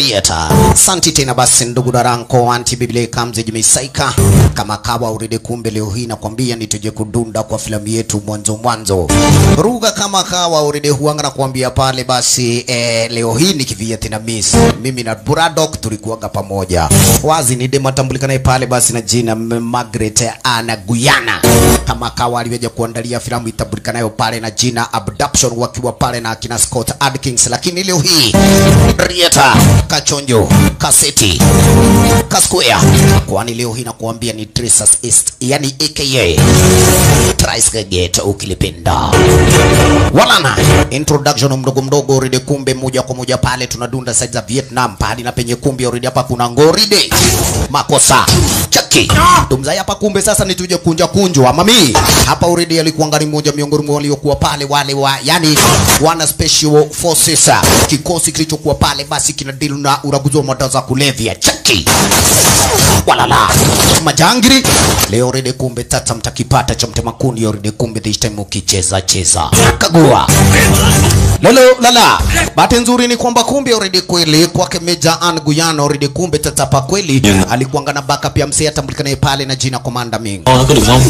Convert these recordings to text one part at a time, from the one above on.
Rieta. Santi tena basi ndugu daranko anti biblia kamze jimesaika kama kawa uridi kumbe leo hii nakwambia nituje kudunda kwa filamu yetu mwanzo mwanzo. Ruga kama kawa uridi huanga na kuambia pale basi eh, leo hii nikivia tena miss. Mimi na Braddock tulikuwaga pamoja. Wazi ni dema tambulikanaye pale basi na jina M- Margaret Anna Guyana. Kama kawa aliweja kuandalia filamu itambulikanayo pale na jina Abduction wakiwa pale na akina Scott Adkins, lakini leo hii Rieta, Kachonjo, Kaseti, Kasquare, kwani leo hii nakuambia ni Trisas East, yani aka Trice Gate ukilipenda. Walana introduction mdogo mdogo ride, kumbe moja kwa moja pale tunadunda side za Vietnam pahali na penye kumbe ride hapa kuna ngoride makosa chaki tumzai hapa kumbe sasa ni tuje kunja kunjwa mami hapa uridi alikuwa ngani mmoja miongoni mwa waliokuwa pale wale wa yani wana special forces kikosi kilichokuwa pale basi kina deal na uraguzi wa madawa za kulevya chaki walala majangiri leo rede kumbe tata mtakipata cha mtema kuni rede kumbe this time ukicheza cheza kagua lolo lala bahati nzuri ni kwamba kumbe already kweli kwake Meja Ann Guyana already kumbe tatapa kweli Nhưng- alikuanga na backup ya msee atambulikanaye pale na jina Commander Ming Con có được không?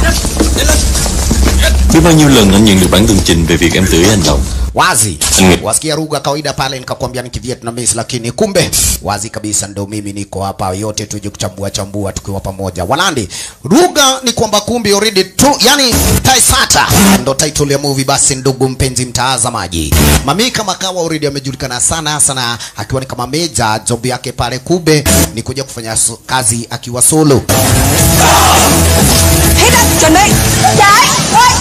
Biết bao nhiêu lần anh nhận được bản tường trình về việc em tự ý hành động wazi Mm. wasikia lugha kawaida pale nikakwambia ni kivietnamese lakini kumbe wazi kabisa ndo mimi niko hapa yote tuje kuchambua chambua tukiwa pamoja walandi lugha ni kwamba kumbe already tu yani taisata ndo title ya movie basi ndugu mpenzi mtazamaji mami kama kawa already amejulikana sana sana akiwa ni kama meja job yake pale kube ni kuja kufanya so, kazi akiwa solo Hết đất, chuẩn bị Chạy, ơi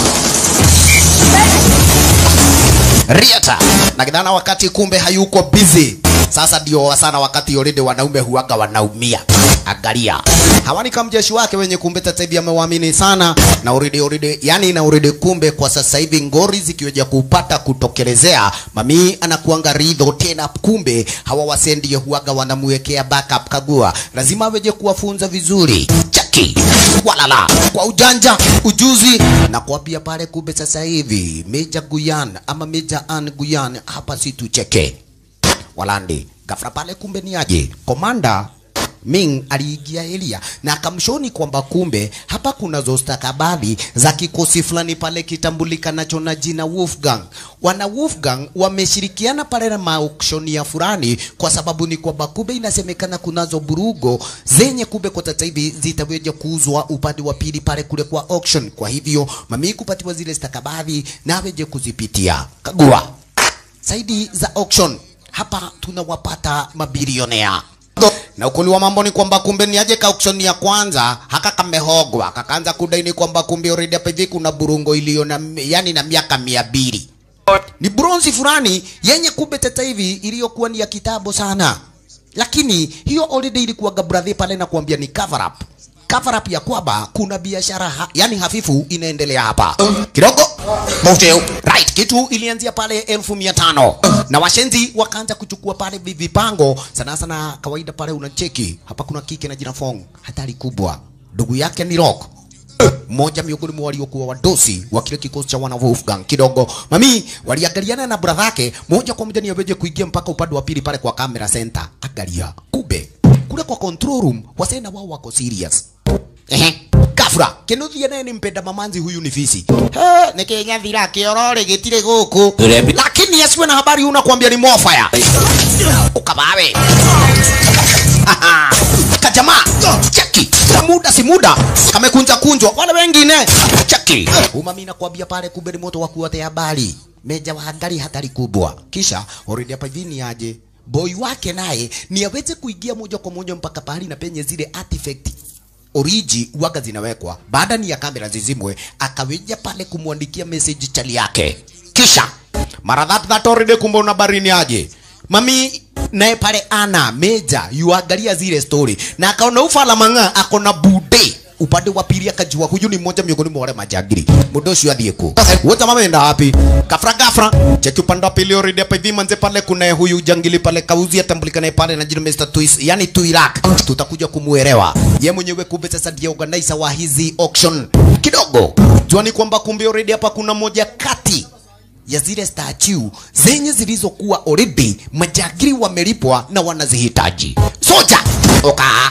Riata na kijana wakati kumbe hayuko busy. Sasa ndio sana wakati already wanaume huaga wanaumia. Angalia. Hawani kama mjeshi wake wenye kumbe sasa hivi amewaamini sana na already already yani na already kumbe kwa sasa hivi ngori zikiweja kupata kutokelezea mami anakuanga ridho tena kumbe hawa wasee ndio huaga wanamwekea backup kagua lazima aweje kuwafunza vizuri chaki walala kwa ujanja ujuzi na kuambia pale kumbe sasa hivi Meja Guyan ama Meja Ann Guyan hapa si tucheke walandi gafra pale kumbe ni aje komanda Ming aliingia Elia na akamshoni kwamba kumbe hapa kuna zostakabadhi za kikosi fulani pale kitambulikanacho na jina Wolfgang. Wana Wolfgang wameshirikiana pale na maukshoni ya fulani, kwa sababu ni kwamba kumbe inasemekana kunazo burugo zenye kumbe kwa sasa hivi zitaweza kuuzwa upande wa pili pale kule kwa auction. Kwa hivyo mami kupatiwa zile stakabadhi na aweje kuzipitia. Kagua zaidi za auction hapa tunawapata mabilionea na ukweli wa mambo ni kwamba kumbe ni aje ka auction ya kwanza haka kamehogwa kakaanza kudai ni kwamba kumbe already hapa hivi kuna burungo iliyo na yani na miaka mia mbili ni bronzi fulani yenye kumbe sasa hivi iliyokuwa ni ya kitambo sana lakini hiyo already ilikuwa gabradhi pale na kuambia ni cover up cover up ya kwamba kuna biashara ha, yani hafifu inaendelea hapa kidogo Moteo. right kitu ilianzia pale elfu mia tano na washenzi wakaanza kuchukua pale vi- vipango sana sana kawaida pale unacheki hapa kuna kike na jina Fong hatari kubwa ndugu yake ni Rock mmoja miongoni mwa waliokuwa wadosi wa kile kikosi cha wana Wolfgang kidogo mami waliangaliana na brother yake moja kwa moja ni aweje kuingia mpaka upande wa pili pale kwa camera center angalia kube kule kwa control room wasena wao wako serious ehe kafra kinuthia naye ni mpenda mamanzi huyu ni fisi He, ni kenya thira kiorore gitire guku Rebi. lakini asiwe na habari unakwambia ni mofaya ukabawe Aha. kajamaa cheki muda si muda kamekunja kunjwa wale wengine cheki umami nakwambia pale kumbe ni moto wa kuotea habari meja wa hatari hatari kubwa kisha already hapa hivi ni aje boy wake naye ni aweze kuingia moja kwa moja mpaka pahali na penye zile artifact oriji waga zinawekwa baada ni ya kamera zizimwe akaweja pale kumwandikia message chali yake kisha mara that that already kumbe una barini aje mami naye pale ana meja yuangalia zile story na akaona ufala mang'a akona bude upande wa pili akajua huyu ni mmoja miongoni mwa wale majagiri muda ucio athiĩ kũ wote mameenda wapi gafra gafra cheki upande wa pili already hapa hivi manze pale kuna huyu jangili pale kauzi atambulikanaye pale na jina Mr. Twist yani Tuirak tutakuja kumuelewa ye mwenyewe kumbe sasa ndiye organizer wa hizi auction kidogo juani kwamba kumbe already hapa kuna moja kati ya zile statue zenye zilizokuwa already majagiri wamelipwa na wanazihitaji. Soja oka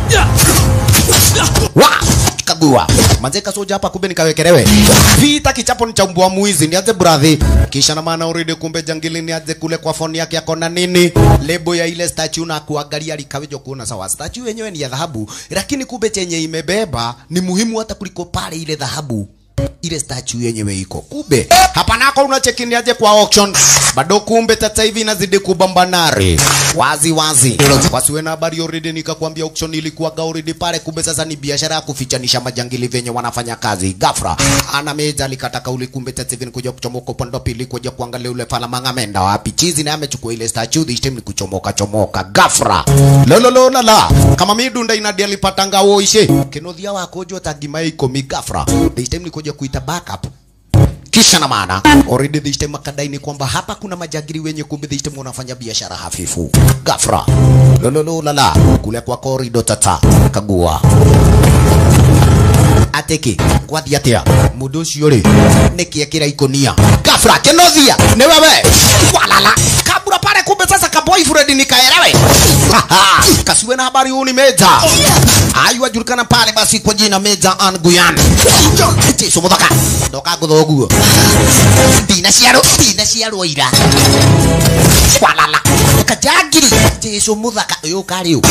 wa kagua manzeka soja hapa, kumbe nikawekelewe vita kichapo ni cha mbwa mwizi, niaze brathi kisha na maana already, kumbe jangili niaze kule kwa phone yake akona nini lebo ya ile statue na kuangalia likawejo kuona sawa, statue yenyewe ni ya dhahabu, lakini kumbe chenye imebeba ni muhimu hata kuliko pale ile dhahabu ile statue yenyewe iko kumbe hapa nako unachekiniaje kwa auction bado kumbe tata hivi inazidi kubambanari wazi wazi wasiwe na habari already nikakwambia auction ilikuwa already pale kumbe sasa ni biashara ya kufichanisha majangili venye wanafanya kazi gafra ana meja alikata kauli kumbe tata hivi nikuja kuchomoka upande wa pili kuja kuangalia ule fala mangamenda wapi chizi na amechukua ile statue this time ni kuchomoka chomoka gafra lololo lala kama midunda inadi alipatanga woishe kinothia wako jo tagima ikomi gafra this time ni kuja kuita backup kisha na maana already this time akadai ni kwamba hapa kuna majagiri wenye kumbe this time wanafanya biashara hafifu gafra lololo lala kule kwa korido tata kagua ateke kwathi atia mundu ucio ri nikiekira ikonia gafra kenothia ni wewe walala kabura pale kumbe sasa ka boyfriend nikaelewe kasiwe na habari huu ni meja ayu ajulikana pale basi kwa jina meja anguyan jesu muthaka ndoka ngutho guo ndina ciarwo ndina ciarwo ira walala kajagiri jesu muthaka uyu kari u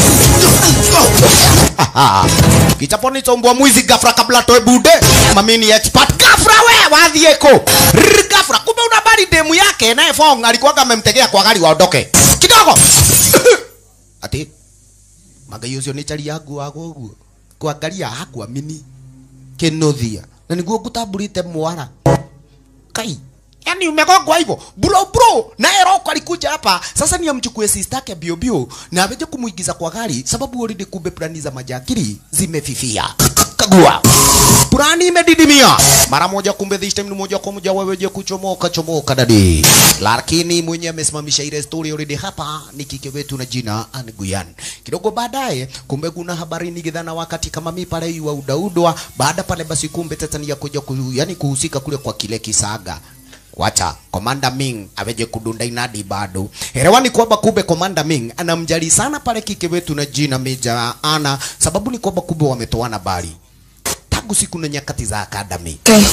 kichapo ni chombwa mwizi gafra kabla toe bude mamini expert gafra we wathie ko Rrr, gafra kumbe una bari demu yake naye fong alikuwa amemtegea kwa gari waondoke kidogo ati magai ucio ni chari yangu wago uguo kuangalia hakuamini kinothia na niguo ngutamburite mwara kai yani umegongwa hivyo bro bro naye roko alikuja hapa sasa ni amchukue sister yake bio bio na aweje kumuigiza kwa gari sababu already kumbe plani za majakiri zimefifia kagua plani imedidimia mara moja kumbe this time ni moja kwa moja weweje kuchomoka chomoka dadi lakini mwenye amesimamisha ile story already hapa ni kike wetu na jina Anguyan kidogo baadaye kumbe kuna habari nigidhana wakati kama mi pale wa udaudwa baada pale basi kumbe tetania kuja ku, yani kuhusika kule kwa kile kisaga wacha komanda Ming aweje kudunda inadi bado. Elewani kwamba kumbe komanda Ming anamjali sana pale kike wetu na jina Meja Ana, sababu ni kwamba kumbe wametoana bali tangu siku na nyakati za academy. Ok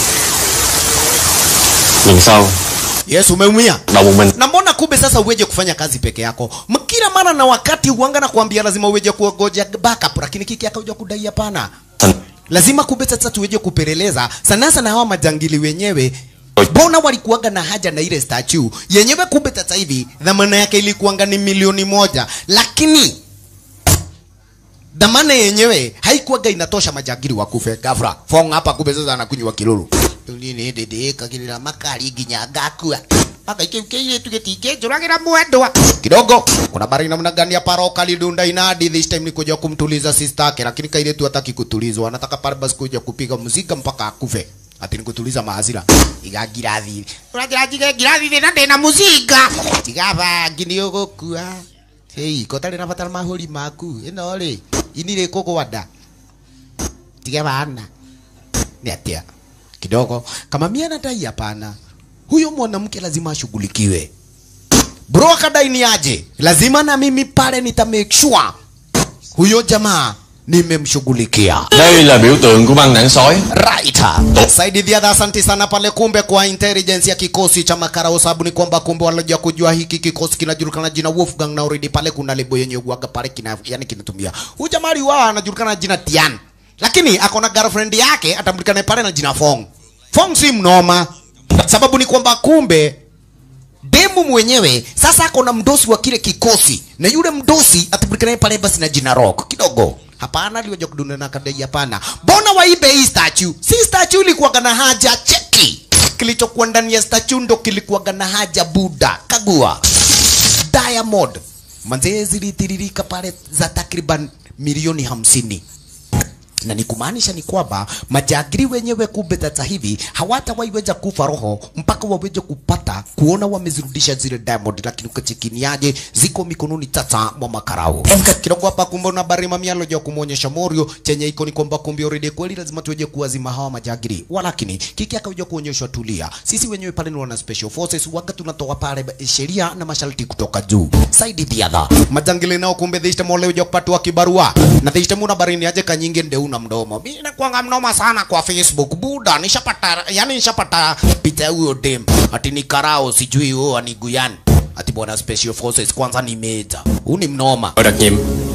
Lần sau Yes, umeumia Đầu một mình na mbona kumbe sasa uweje kufanya kazi peke yako kila mara na wakati uanga na kuambia lazima uweje kuogoja backup, lakini kiki akaja kudai hapana Thành lazima kumbe sasa tuweje kupeleleza sana sana hawa majangili wenyewe mbona walikuanga na haja na ile statue yenyewe kumbe sasa hivi dhamana yake ilikuanga ni milioni moja lakini dhamana yenyewe haikuwaga inatosha majangili wakufe gafra fong hapa kumbe sasa anakunywa kilulu nini dede kagirira makari nginya ngakua mpaka ikiu kiitu gitingĩnjũragĩra mwendwa kidogo kuna bari namna gani ya paroka lidunda inadi this time ni kuja kumtuliza sister yake lakini kailetu hataki kutulizwa anataka pale basi kuja kupiga muzika mpaka akufe ati ni kutuliza mahasira iga ngirathi uragira njige ngirathi thina ndina muzinga tiga bangi ni ugukua hei kotari na batara mahuri maku ino ri ini ri kugwanda tiga bana ni atia kidogo kama mimi anadai hapana huyo mwanamke lazima ashughulikiwe bro akadai ni aje lazima na mimi pale nita make sure huyo jamaa nimemshughulikia Đây là biểu tượng của băng đảng sói right saidi dhiadha asante sana pale kumbe kwa intelligence ya kikosi cha makarao sababu ni kwamba kumbe walija kujua hiki kikosi kinajulikana jina Wolfgang na already pale kuna lebo yenye uaga pale kina yani kinatumia huyu jamaa wao anajulikana jina Tian lakini akona girlfriend yake atambulikana pale na jina Fong Fong si mnoma sababu ni kwamba kumbe demu mwenyewe sasa ako na mdosi wa kile kikosi na yule mdosi atabulikana pale basi na jina Rock kidogo hapana aliwaja kudunda na kadai hapana mbona waibe hii statue si statue ilikuwa na haja cheki kilichokuwa ndani ya statue ndo kilikuwa na haja buda kagua diamond manzee zilitiririka pale za takriban milioni hamsini na ni kumaanisha ni kwamba majagiri wenyewe kumbe sasa hivi hawatawaiweza kufa roho mpaka waweze kupata kuona wamezirudisha zile diamond, lakini ukachikiniaje ziko mikononi sasa mwa makarao kidogo hapa. Kumbe na bari mamialo ya kumwonyesha Morio chenye iko ni kwamba kumbe already kweli lazima tuweje kuwazima hawa majagiri, walakini kiki akaja kuonyeshwa tulia, sisi wenyewe pale ni wana special forces waga tunatoa pale sheria na masharti kutoka juu side the other majangili nao kumbe dhishte mole uja kupatwa kibarua na dhishte muna barini aje kanyingi nde una mdomo mimi nakuanga mnoma sana kwa Facebook buda nishapata yani nishapata picha ya huyo dem ati ni karao sijui huo aniguyan ati bwana special forces kwanza ni meja huu ni mnoma Đội đặc nhiệm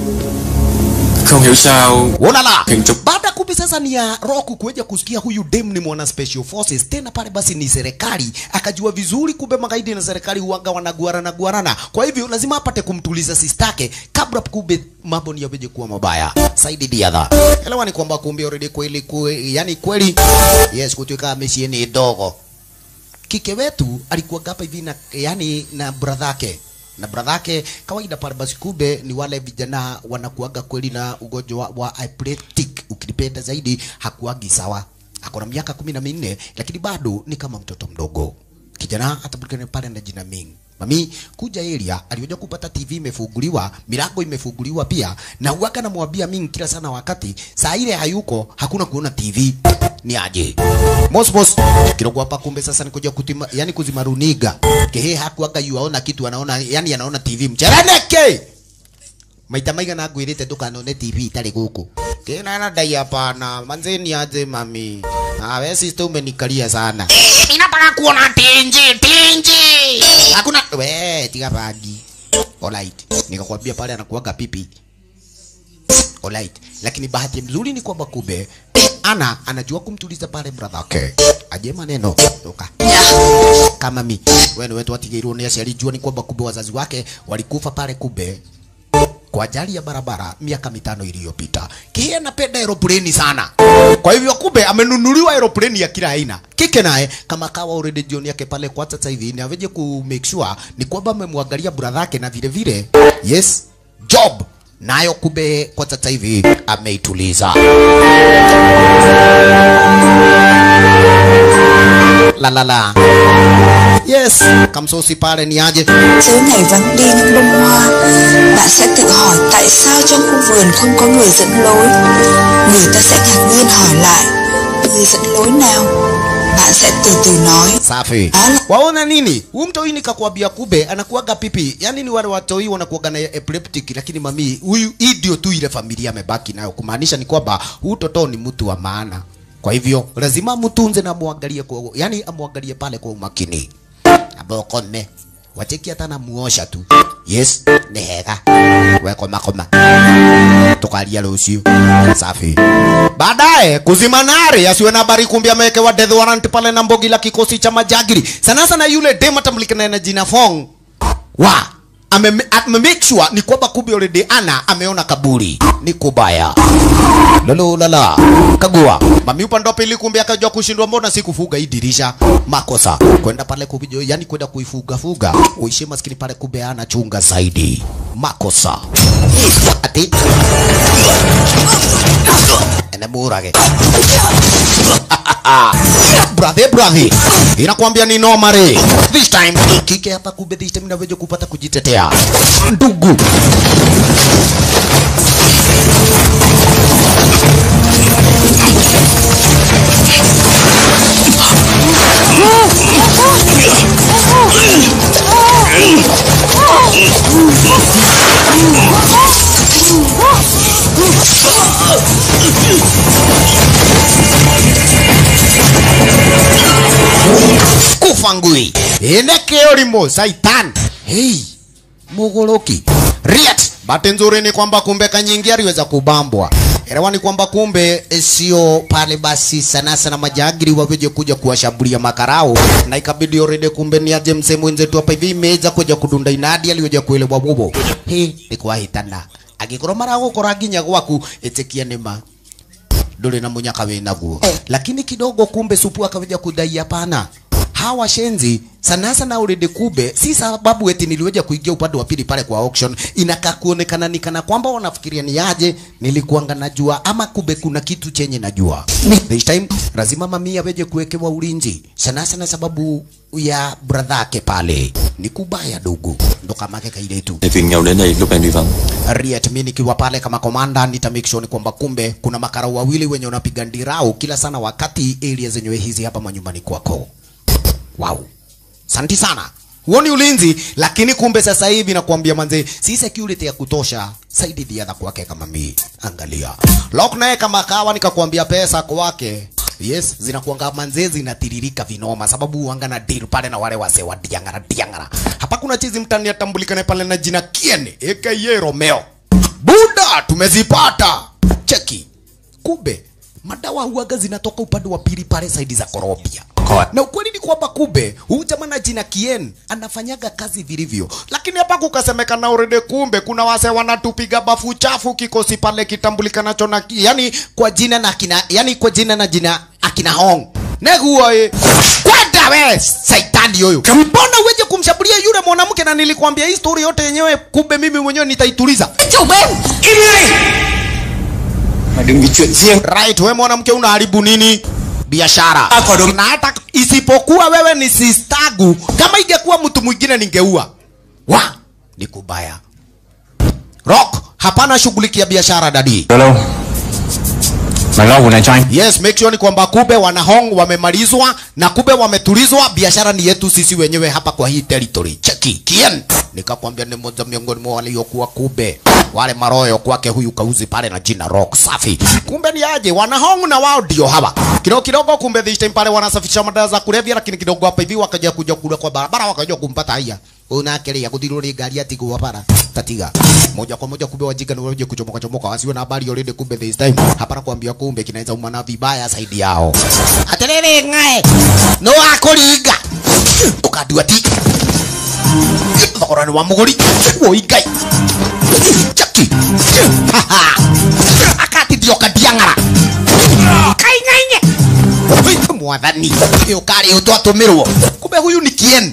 Không hiểu sao Unala. Kinchuk- Baada kumbe sasa ni ya Roku kuja kusikia huyu dem ni mwana special forces tena pale basi ni serikali akajua vizuri kumbe magaidi na serikali huanga wanaguarana guarana. Kwa hivyo lazima apate kumtuliza sistake kabla kumbe mambo ni yaweje kuwa mabaya. Saidi diadha. Elewa ni kwamba kumbe already kweli kweli yani kweli yes kutoka meshi ni dogo. Kike wetu alikuwa hapa hivi na yani na brother yake na brother yake kawaida pale basi kumbe ni wale vijana wanakuaga kweli na ugonjwa wa, wa epileptic ukilipenda zaidi hakuagi sawa ako na miaka kumi na minne lakini bado ni kama mtoto mdogo kijana atabulikana pale na jina Ming mami kuja area alioja kupata TV imefunguliwa milango imefunguliwa pia na huwaga namwambia Ming kila sana wakati saa ile hayuko hakuna kuona TV ni aje mos mos kidogo hapa kumbe sasa nikuja kutima yani kuzima runiga kehe hakuaga yuaona kitu anaona yani anaona TV mchereneke maita maigana ngwirite ndukanone TV itari guku kina na dai hapana manze ni aje mami ah wewe sister umenikalia sana ninataka kuona tinji tinji hakuna we tiga bagi alright nikakwambia pale anakuaga pipi alright lakini bahati mzuri ni kwamba kumbe ana anajua kumtuliza pale brother yake aje maneno toka kama mi wewe ni wetu watigeirwo ni aciari jua ni kwamba kumbe wazazi wake walikufa pale kumbe kwa ajali ya barabara miaka mitano iliyopita. Kile anapenda aeroplane sana, kwa hivyo kumbe amenunuliwa aeroplane ya kila aina. Kike naye kama kawa already jioni yake pale kwa sasa hivi ni aveje ku make sure ni kwamba amemwangalia brother yake na vile vile yes job nayo kumbe kwa sasa hivi ameituliza. La la la. Yes, kamsosi pale ni aje? Dưới ngày vắng đi những bông hoa Bạn sẽ tự hỏi tại sao trong khu vườn không có người dẫn lối Người ta sẽ ngạc nhiên hỏi lại Người dẫn lối nào Bạn sẽ từ từ nói Safi. Ala. Waona nini? Huyu mtoi nikakwambia kube anakuaga pipi. Yaani ni wale watoi wanakuaga na epileptic lakini mami huyu hii ndio tu ile familia amebaki nayo. Kumaanisha ni kwamba huyu toto ni mtu wa maana. Kwa hivyo lazima mtunze na muangalie kwa yani amwangalie pale kwa umakini. Abokome. Wacheki hata namuosha tu. Yes, ni hega. We koma koma. Tukalia rucio. Safi. Baadaye kuzima nare asiwe na habari kumbe amewekewa death warrant pale na mbogi la kikosi cha majagiri. Sana sana yule dem atamlikana na jina Fong. Wa ame, ame make sure ni kwamba kumbe already ana ameona kaburi. Ni kubaya. Lolo lala. Kagua. Mami upande wa pili kumbe akajua kushindwa mbona si kufuga hii dirisha. Makosa. Kwenda pale kubijo yani kwenda kuifuga fuga. Uishi maskini pale kumbe ana chunga zaidi. Makosa. Ati. Ene murage. brother brother inakwambia ni noma re this time kike hapa kumbe this time inaweza kupata kujitetea ndugu kufa ngui ineke urimo saitan hey mugoroki riat bahati nzuri ni kwamba kumbe kanyingi aliweza kubambwa elewa ni kwamba kumbe eh, sio pale basi sana sana majagiri waweje kuja kuwashambulia makarao na ikabidi already kumbe ni aje msemo mwenzetu hapa hivi imeweza kuja kudunda inadi aliweza kuelewa bobo he ni kwa hitana agikorwo maragukora nginya gwaku itikia nima nduri na munyaka wĩ naguo lakini kidogo kumbe supu akaweja kudai hapana hawa shenzi sana sana already kube si sababu eti niliweja kuingia upande wa pili pale kwa auction inakaa kuonekana ni kana kwamba wanafikiria ni aje nilikuanga najua ama kube kuna kitu chenye najua this time lazima mamia weje kuwekewa ulinzi sana sana sababu ya brother yake pale ni kubaya dogo ndo kama kaka ile tu Để phiền nhau đến đây lúc em đi vắng Riet, mi nikiwa pale kama komanda nita make sure ni kwamba kumbe kuna makarau wawili wenye unapiga ndirau kila sana wakati area zenyewe hizi hapa manyumbani kwako. Wow, santi sana. Huo ni ulinzi, lakini kumbe sasa hivi nakwambia manze, si security ya kutosha saidi diadha kwake kama mi. Angalia Lock naye kama kawa, nikakwambia pesa kwake Yes, zinakuanga manze zinatiririka vinoma sababu uanga na deal pale na wale wase wa diangara diangara. Hapa kuna chizi mtani atambulikane pale na jina Kien aka Romeo. Buda tumezipata. Cheki. Kumbe madawa huaga zinatoka upande wa pili pale saidi za Korobia. Na ukweli ni kwamba kumbe huyu jamaa na jina Kien anafanyaga kazi vilivyo, lakini hapa kukasemekana urede, kumbe kuna wase wanatupiga bafu chafu kikosi pale kitambulikanacho na yani kwa jina na kina yani kwa jina na jina akina Hong neguo e kwenda we saitani huyu, mbona uweje kumshambulia yule mwanamke? Na nilikwambia hii story yote yenyewe, kumbe mimi mwenyewe nitaituliza. Chủ bên Mà đừng vì chuyện riêng Right, we mwanamke unaharibu nini biashara? Ah, kwa dom- Na hata isipokuwa wewe ni sistagu, kama ingekuwa mtu mwingine ningeua. Wa, ni kubaya. Rock, hapana shughulikia biashara dadi. Được đâu Mày lo vụ này cho anh Yes, make sure ni kwamba kube wanahong wamemalizwa na kube wametulizwa. Biashara ni yetu sisi wenyewe hapa kwa hii territory. Cheki Kien, nikakwambia ni mmoja miongoni mwa waliokuwa kube wale maroyo kwake huyu kauzi pale na jina Rock safi. Kumbe ni aje wanahong na wao ndio hawa kidogo kidogo. Kumbe this time pale wanasafisha madawa za kulevya, lakini kidogo hapa hivi wakaja kuja kule kwa barabara, wakaja kumpata haya unakelea kuthirwo nĩ ngari atigwo bara tatiga moja kwa moja kumbe wajinga ni waje kuchomoka chomoka wasiwe na habari already kumbe this time hapana kuambia kumbe kinaweza umana vibaya zaidi yao atiriri ng'ae no akũringa ũkandua ti thogora nĩ wa mũgũri woi ngai chaki akatithio kadiang'ara kaing'ainye Oi, mwathani ä å karä å tå atå mä rwo kumbe huyu ni kien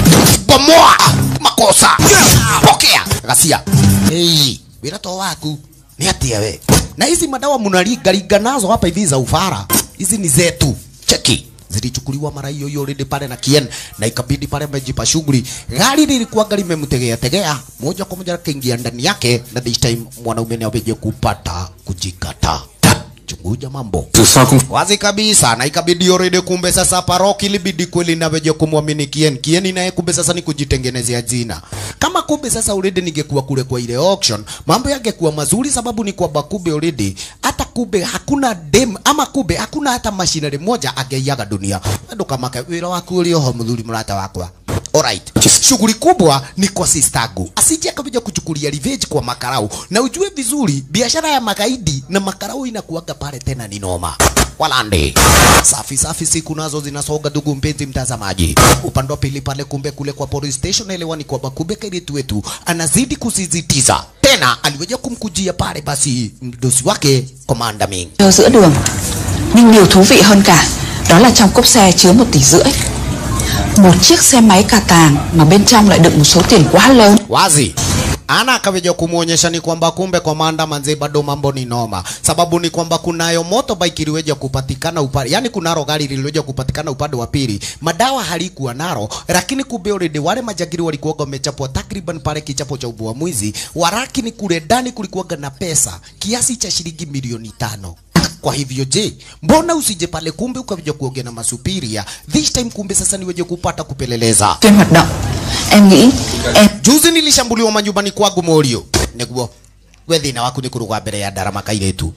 bomoa makosa pokea gacia hey, wä ra to waku nä atä we na hizi madawa mnaringaringa nazo hapa hivi za ufara hizi ni zetu cheki zilichukuliwa mara hiyo hiyo already pale na kien na ikabidi pale mejipa shughuli gari lilikuwa gari memtegea tegea moja kwa moja kaingia ndani yake na this time mwanaume ni aweje kupata kujikata chunguja mambo Dù sao cũng wazi kabisa na ikabidi already kumbe sasa paroki ilibidi kweli naweje kumwamini Kien Kien naye kumbe sasa ni kujitengenezea jina kama kumbe sasa already ningekuwa kule kwa ile auction mambo yangekuwa mazuri sababu ni kwamba kumbe already hata kumbe hakuna dem ama kumbe hakuna hata mashinari moja angeiaga dunia ndo kama ka- wira waku uri oho muthuri murata wakwa Alright. Shughuli kubwa ni kwa sistagu. Asije akaja kuchukulia revenge kwa makarau. Na ujue vizuri biashara ya magaidi na makarau inakuwaga pale tena ni noma. Walande. Safi safi siku nazo zinasoga ndugu mpenzi mtazamaji. Upande wa pili pale kumbe kule kwa police station elewani kwamba kumbe kairetu wetu anazidi kusisitiza. Tena aliweja kumkujia pale basi mdosi wake Commander Ming. chờ giữa đường Nhưng điều thú vị hơn cả Đó là trong cốp xe chứa một tỷ rưỡi Một chiếc xe máy cà tàng Mà bên trong lại đựng một số tiền quá lớn wazi ana akaweja kumwonyesha ni kwamba kumbe komanda manze bado mambo ni noma sababu ni kwamba kunayo motorbike iliweja kupatikana upande yani kunaro gari liliweja kupatikana upande wa pili madawa halikuwa naro lakini kumbe already wale majagiri walikuwa wamechapwa takriban pale kichapo cha ubua mwizi warakini kule ndani kulikuwa na pesa kiasi cha shilingi milioni tano kwa hivyo je mbona usije pale kumbe ukaja kuongea na masupiria this time kumbe sasa niweje kupata kupeleleza Phiên hoạt động Em nghĩ em juzi nilishambuliwa manyumbani kwangu morio niguo we thina waku ni kuruga mbere ya ndarama kairetu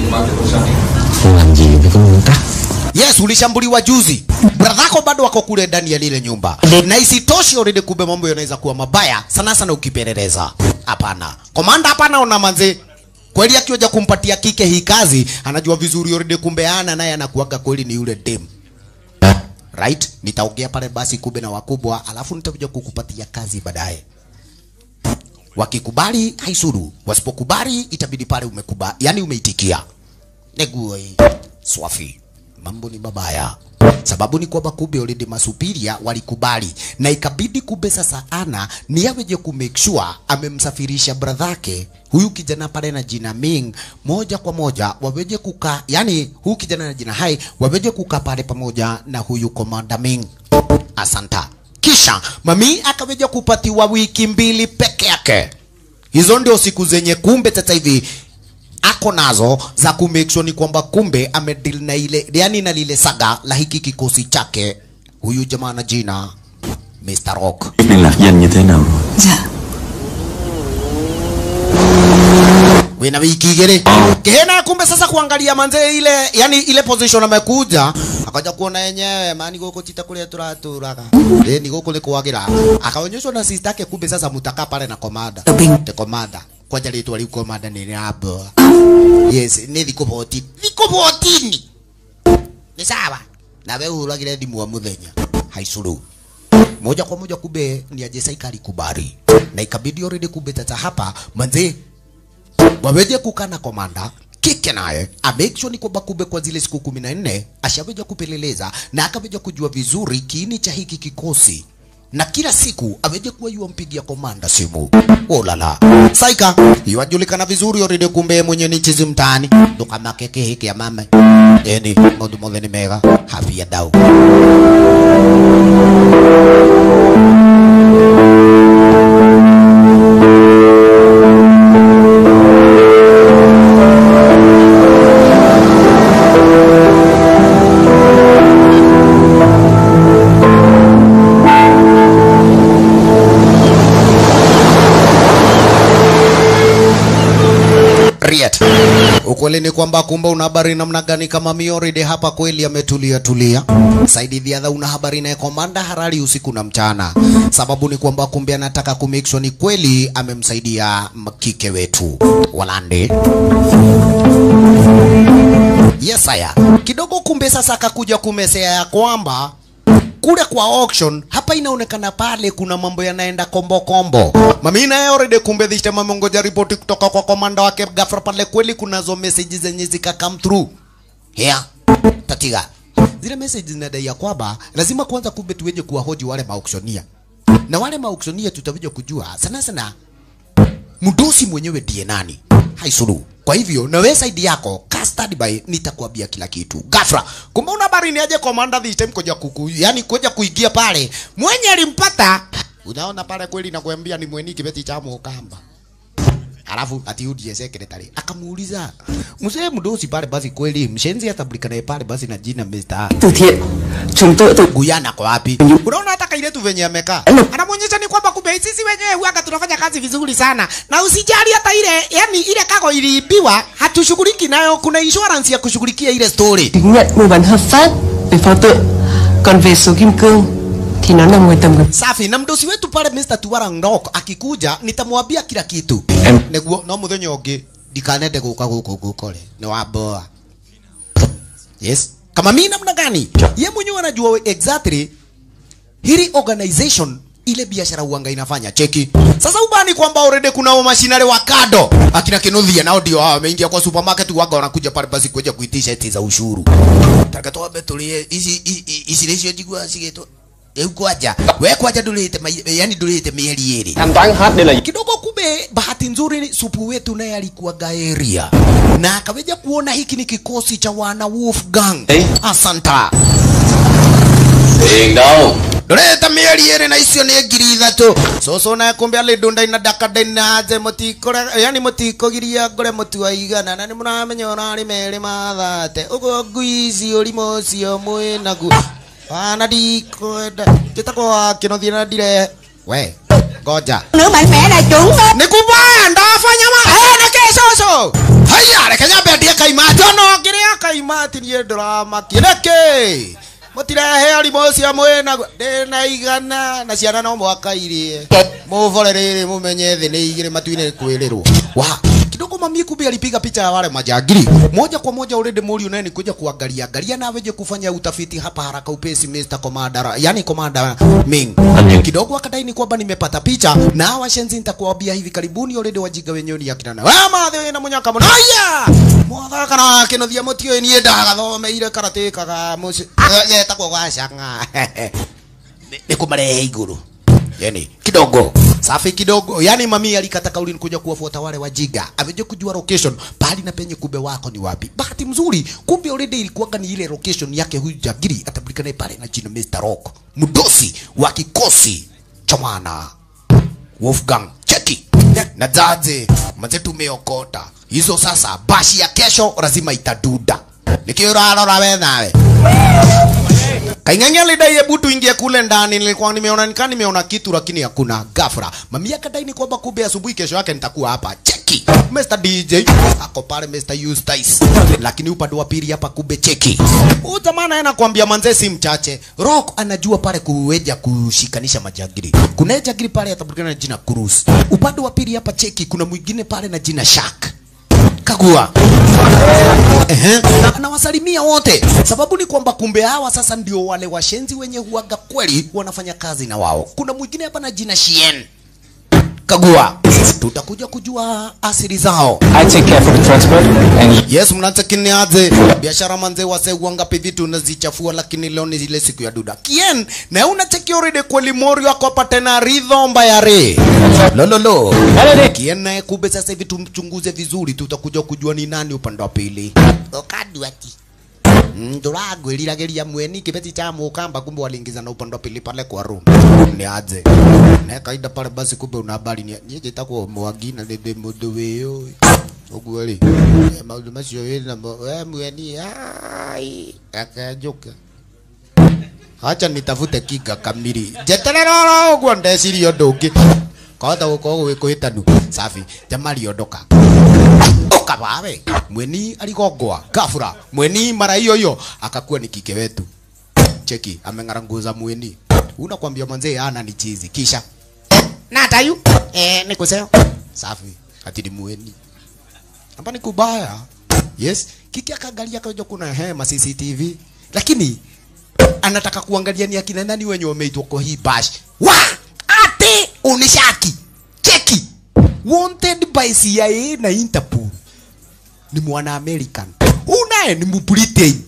Không làm gì với cái nguyên tắc yes ulishambuliwa juzi bradhako bado wako kule ndani ya lile nyumba na isitoshe already kumbe mambo yanaweza kuwa mabaya sana sana ukipeleleza hapana komanda hapana ona manze kweli akioja kumpatia kike hii kazi anajua vizuri already kumbe ana naye anakuaga kweli ni yule dem right nitaongea pale basi kumbe na wakubwa alafu nitakuja kukupatia kazi baadaye wakikubali haisuru wasipokubali itabidi pale umekubali yani umeitikia neguo hii swafi mambo ni mabaya sababu ni kwamba kumbe already masupiria walikubali na ikabidi kumbe sasa ana ni aweje ku make sure amemsafirisha bradhake huyu kijana pale na jina Ming moja kwa moja waweje kukaa yani huyu kijana na jina Hai waweje kukaa pale pamoja na huyu komanda Ming asanta kisha mami akaweja kupatiwa wiki mbili peke yake hizo ndio siku zenye kumbe sasa hivi ako nazo za ku make sure ni kwamba kumbe amedeal na ile yani na lile saga la hiki kikosi chake huyu jamaa na jina Mr. Rock Biết liên lạc với anh như thế nào rồi Dạ wina wiki igiri kihena kumbe sasa kuangalia manze ile yani ile position amekuja akaja kuona yenyewe mani guku tita kuria turaturaga eh ni guku ni kwagira akaonyeshwa na sister yake kumbe sasa mutaka pale na komanda Tờ Bình te komanda kwanja ritwa riu komanda ni rabo yes ni thiko boti thiko botini ni sawa na we uragire thimu wa muthenya haicuru moja kwa moja kumbe ni aje saikari kubari na ikabidi already kumbe tata hapa manze waweje kukaa na komanda kike naye amake sure ni kwamba kumbe kwa zile siku kumi na nne ashaweja kupeleleza na akaweja kujua vizuri kiini cha hiki kikosi na kila siku aweje kuwa yuampigia komanda simu olala saika iwajulikana vizuri already kumbe mwenye ni chizi mtaani ndukamakeke hiki ya mama eni maundu mothe ni mega havia dau Riet. Ukweli ni kwamba kumbe una habari namna gani kama Mioride hapa kweli ametulia tulia. Saidi Dhiadha una habari naye komanda harari usiku na mchana. Sababu ni kwamba kumbe anataka ku make sure ni kweli amemsaidia mkike wetu. Walande. Yes aya. Kidogo kumbe sasa akakuja kumesea ya kwamba kule kwa auction hapa inaonekana pale kuna mambo yanaenda kombo kombo. Mami naye already kumbe this time ameongoja ripoti kutoka kwa komanda wake ghafla pale, kweli kunazo messages zenye zika come through. Here, tatiga. Zile messages zinadai ya kwamba lazima kwanza kumbe tuweje kuwahoji wale maauctioneer. Na wale maauctioneer tutaweja kujua sana sana mdosi mwenyewe ndiye nani haisuru kwa hivyo na wewe side yako ka stand by nitakwambia kila kitu ghafla kumbe una habari ni aje commander this time kuja kuku yani kuja kuingia pale mwenye alimpata unaona pale kweli nakwambia ni mweni kibeti cha mukamba alafu ati UDA secretary akamuuliza mzee mdosi pale basi kweli mshenzi atambulika naye pale basi na jina Mr. Từ thiện Chúng tôi từ Guyana kwa wapi? Unaona hata kaile tu venye amekaa. Anamwonyesha ni kwamba kumbe sisi wenyewe huaga tunafanya kazi vizuri sana. Na usijali hata ile yani ile kago iliibiwa hatushughuliki nayo kuna insurance ya kushughulikia ile story. chứng nhận mua bán hợp pháp về pháo tự Còn về số kim cương Thì nó nằm ngoài tầm kiểm Safi na mdosi wetu pale Mr. Tuwarang Ndok akikuja nitamwambia kila kitu. Em- Neguo no muthenya ungi ndikanende guka guku gukore. Ni waboa. Yes. Kama mimi namna gani? Ye mwenyewe anajua we- exactly hili organization ile biashara uanga inafanya cheki sasa ubani kwamba already kuna mashinare wa kado akina kinuthia nao ndio hao wameingia kwa supermarket waga wanakuja pale basi kuja kuitisha eti za ushuru takatoa betulie hizi hizi hizi jigwa sigeto eu kwaja we kwaja dulite yani dulite mieri eri Thanh toán hết đây là kidogo kumbe bahati nzuri supu wetu naye alikuwa gaeria na akaweja kuona hiki ni kikosi cha wana Wolfgang Eh. asanta Tiền đâu ndoreta mieri iri na icio nĩ ngiri ithatũ cũcũ naye kumbe alĩndũnda ina daka ndainaje mũtikore yani mũtikogiria ngore mũtu wa igana na nĩ mũramenya ũrarĩ merĩ mathate ũguo ngui ici ũrimũ ũcio mwĩ naguo wana ndikwenda njĩtagwo kĩnothie na ndire we ngoja Nữa mạnh mẽ là chuẩn đó nĩ kubaya ndafanya ma eh nĩkĩ cũcũ haya reke nyambe ndie kaimati ono ngĩrĩa kaimati niĩ ndũramakia nĩkĩ mũtirehe arimũ ũcio mwĩna ndĩna igana na ciana no mwaka irie mũbore rĩrĩ mũmenye thĩ nĩ igĩrĩ matu-inĩ kwĩrĩrwo wa kidogo mami kumbe alipiga picha ya wale majangili moja kwa moja already Mori naye ni kuja kuangalia angalia na weje kufanya utafiti hapa haraka upesi Mr. Commander yani Commander Ming Onion. kidogo akadai ni kwamba nimepata picha na hawa shenzi nitakuambia hivi karibuni already wajiga wenyewe ni akina na wewe madhe na mwenye kama haya motha kana kinothia mutio ni ndagathomeire karate kaga muci yetagwo gacanga ni kumarehe iguru yani kidogo safi kidogo yani mami alikata kauli kuja kuwafuata wale wajiga ameje kujua location pahali na penye kumbe wako ni wapi bahati mzuri kumbe already ilikuwa ni ile location yake huyu jagiri atabulikana pale na jina Mr Rock mdosi wa kikosi cha mwana Wolfgang cheki na jaje maze tumeokota hizo sasa bashi ya kesho lazima itaduda nikiurarora we nawe Kaing'ang'a lidai hebu tuingie kule ndani. Nilikuwa nimeona nikaa nimeona kitu lakini hakuna. Ghafla mami akadai ni kwamba kumbe asubuhi kesho yake nitakuwa hapa. Cheki Mr DJ ako pale, Mr Eustace, lakini upande wa pili hapa kumbe cheki huyu jamaa naye nakwambia manze si mchache. Rock anajua pale kuweja kushikanisha majagiri. Kuna jagiri pale atapatikana na jina Cruz. Upande wa pili hapa cheki kuna mwingine pale na jina Shark. Kagua. Ehe, na anawasalimia wote. Sababu ni kwamba kumbe hawa sasa ndio wale washenzi wenye huaga kweli wanafanya kazi na wao. Kuna mwingine hapa na jina Shien. Kagua. Tutakuja kujua asili zao. I take care for the transport and Yes, mnatakini aje biashara manze wase wangapi vitu unazichafua, lakini leo ni ile siku ya duda. Kien na unacheki already kweli mori wako hapa tena ridhomba ya re lololo Kien naye kumbe sasa hivi tumchunguze vizuri, tutakuja kujua ni nani upande wa pili. Okadwati nduragwiriragiria mweni kibeti cha mukamba kumbe waliingiza na upande wa pili pale kwa room ni aje na kaida pale basi kumbe una habari ni ni jitako mwangi na ndende mundu wiyo uguo ri maundu macio wina mo we mweni ai akajuka acha nitafute kinga kamiri jeterera uguo ndeciria undu ungi kahota gukorwo gwikuhitanu safi jamari ondoka ukabawe mweni aligongwa gafura mweni mara hiyo hiyo akakuwa ni kike wetu cheki ameng'ara nguo za mweni unakwambia mwanzee ana ni chizi kisha na tayu eh nikuseo safi ati ni mweni hapa ni kubaya yes kiki akaangalia kaja kuna hema CCTV lakini anataka kuangalia ni akina nani wenye wameitwa kwa hii bash wa ate unishaki cheki wanted by CIA na Interpol ni mwana American unaye ni Britain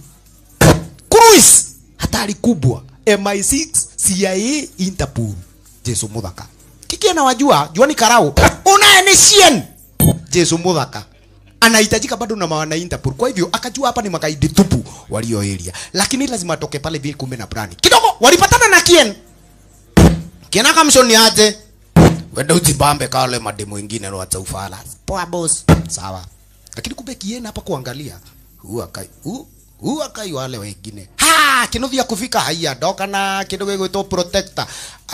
Cruise hatari kubwa MI6 CIA Interpol Jesu muthaka kiki anawajua juani karau unaye ni Shien Jesu muthaka anahitajika bado na mawana Interpol. Kwa hivyo akajua hapa ni magaidi tupu walio area, lakini lazima atoke pale vile kumbe na brani kidogo. Walipatana na Kien. Kien akamshoni aje, wenda ujibambe kale mademo wengine no acha ufala. Poa boss, sawa. Lakini kumbe Kien hapa kuangalia huu akai huu huu akai wale wengine ha kinovia kufika haya doka na kidogo gĩgwĩtwo protector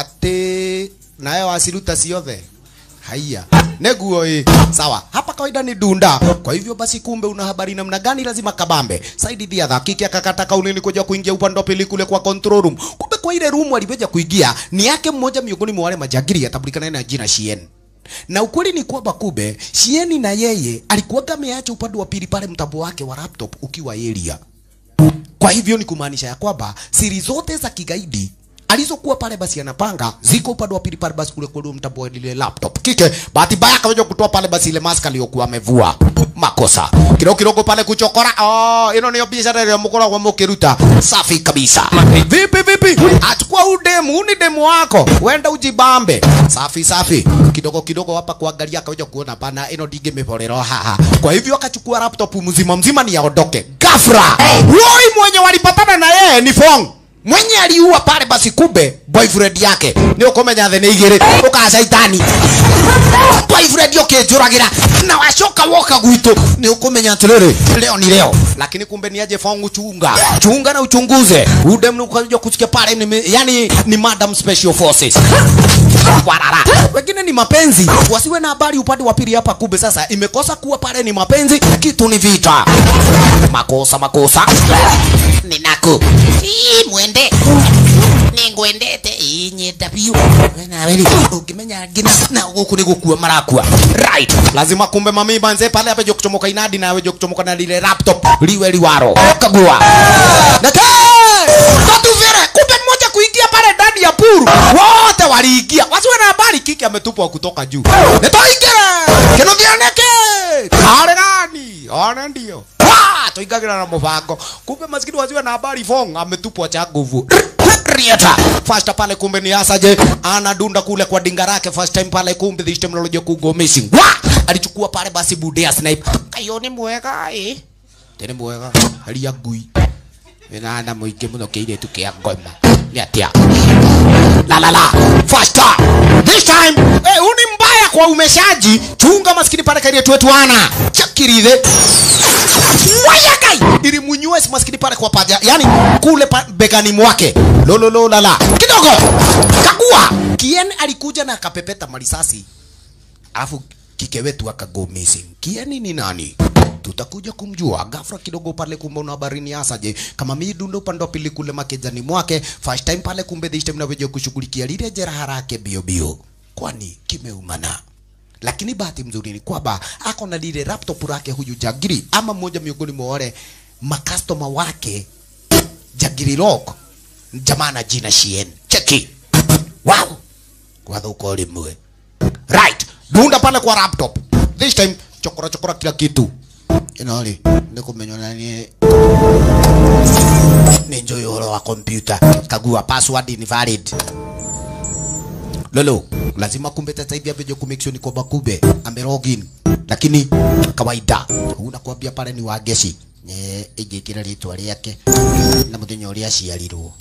ati nayo wasiruta ciothe haya neguo ĩ sawa hapa kawaida ni dunda kwa hivyo basi kumbe una habari namna gani lazima kabambe saidi dhia dhakiki akakata kauli ni kuja kuingia upande wa pili kule kwa control room kumbe kwa ile room alivyoja kuingia ni yake mmoja miongoni mwa wale majagiri atabulikana na jina Shien na ukweli ni kwamba kumbe Shieni na yeye alikuwaga ameacha upande wa pili pale mtambo wake wa laptop ukiwa area kwa hivyo ni kumaanisha ya kwamba siri zote za kigaidi alizokuwa pale basi anapanga ziko upande wa pili pale basi kule kwa mtambo wa ile laptop kike bahati mbaya akaweja kutoa pale basi ile mask aliyokuwa amevua makosa kidogo kidogo pale kuchokora oh ino niyo biashara ile mkoragwo mukiruta safi kabisa vipi vipi achukua udemu uni demu wako wenda ujibambe safi safi kidogo kidogo hapa kuangalia akaweja kuona pana ino dinge miborero haha kwa hivyo akachukua laptop mzima mzima ni aondoke ghafla Roy mwenye walipatana na yeye ni Fong mwenye aliua pale basi kumbe boyfriend yake ni ukumenya thĩ nĩ igĩrĩ ũkacaitani boyfriend ũkĩnjũragĩra na wacoka woka gwitũ nĩ ũkũmenya atĩrĩrĩ leo ni leo lakini kumbe ni aje fongu chunga chunga na uchunguze udem ukaja kusikia pale ni, yani ni madam special forces warara wengine ni mapenzi wasiwe na habari upande wa pili hapa kumbe sasa imekosa kuwa pale ni mapenzi kitu ni vita makosa makosa ninaku ii mwende ningwendete inyenda biũ nawe rĩ ũngĩmenya ngina na gũkũ nĩ gũkua marakua right lazima kumbe mami banze pale ape kuchomoka inadi nawe jo kuchomoka na lile laptop liwe liwaro kagua na ke tatu vile kumbe mmoja kuingia pale ndani ya puru wote waliingia wasiwe na habari kiki ametupwa kutoka juu nitoingira kinothianeke kare gani ona ndio tuingagira na mpango kumbe maskini wasiwe na habari fong ametupwa cha nguvu Rieta first pale kumbe ni asaje anadunda kule kwa dinga lake first time pale kumbe this time lolojo kugo missing wa alichukua pale basi budea snipe kayoni mwega eh tene mwega hali ya ngui wina na muingi muno kiiretu kia ngoma ni atia la la la faster this time eh huu ni mbaya kwa umeshaji chunga maskini pale kairie wetu ana chakirithe wayakai ili munyue maskini pale kwa paja yani kule pa, begani mwake lololo la la kidogo kagua kien alikuja na akapepeta marisasi alafu kike wetu akago missing kieni ni nani tutakuja kumjua ghafla kidogo pale kumbe una habarini hasa je kama midundo upande wa pili kule makejani mwake first time pale kumbe this time naweja kushughulikia lile jeraha lake bio bio kwani kimeumana lakini bahati mzuri ni kwamba ako na lile laptop lake huyu jagiri ama mmoja miongoni mwa wale makastoma wake jagiri rock jamaa na jina shien cheki wow wathuko limwe right dunda pale kwa laptop this time chokora chokora kila kitu inoli ndikumenywa nani ni njoi uhoro wa kompyuta kagua password invalid lolo lazima kumbe sasa hivi abeje ku make sure ni kwamba kumbe ame login lakini kawaida unakwambia pale ni wageshi ne ijikira ritwa riake na muthenya uria aciarirwo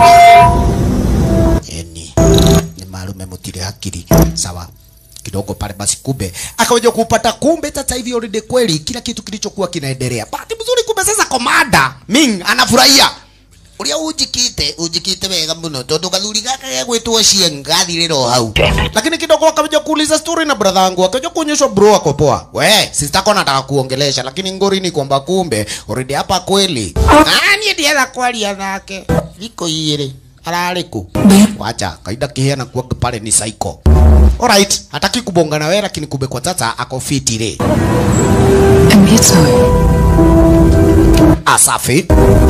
eni ni malume mutire hakiri sawa kidogo pale basi kumbe akaweja kupata kumbe sasa hivi already kweli kila kitu kilichokuwa kinaendelea bahati mzuri kumbe sasa komanda ming anafurahia uria ujikite ujikite wega muno tondu gathuri gaka gegwitwo cieng gathiriro hau lakini kidogo akaja kuuliza story na brother wangu akaja kuonyeshwa bro ako poa we sister kona nataka kuongelesha lakini ngori ni kwamba kumbe already hapa kweli ah ni ndiye kwaria nake iko ire ararĩ kũ wacha kaida kiheana kuaga pale ni psycho alright hataki kubonga na wewe lakini kumbe kwa sasa ako fiti re Em biết rồi asafi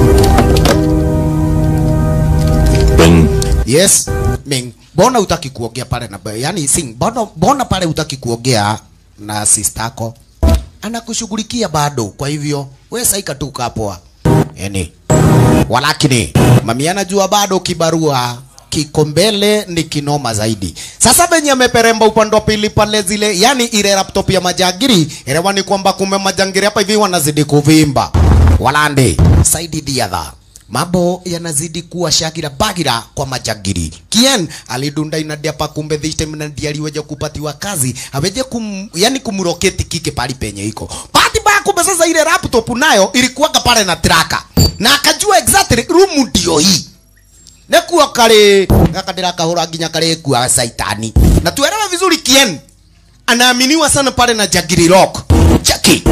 Bình yes ming mbona utaki kuongea pale na yani sing mbona mbona pale utaki kuongea na sister yako anakushughulikia bado kwa hivyo we saika tu kapoa yani walakini mami anajua bado kibarua kiko mbele ni kinoma zaidi sasa venye ameperemba upande wa pili pale zile yani ile laptop ya majagiri elewa ni kwamba kume majangiri hapa hivi wanazidi kuvimba walande saidi the other mambo yanazidi kuwa shagira bagira kwa majagiri kien alidunda inadia pa kumbe this time na ndiye aliweja kupatiwa kazi aweje kum, yani kumroketi kike pali penye iko bahati mbaya kumbe sasa ile laptop nayo ilikuwaga pale na traka na akajua exactly room ndio hii nekuo kari gaka ndirakahura nginya kari kua saitani na tuelewe vizuri kien anaaminiwa sana pale na jagiri rock cheki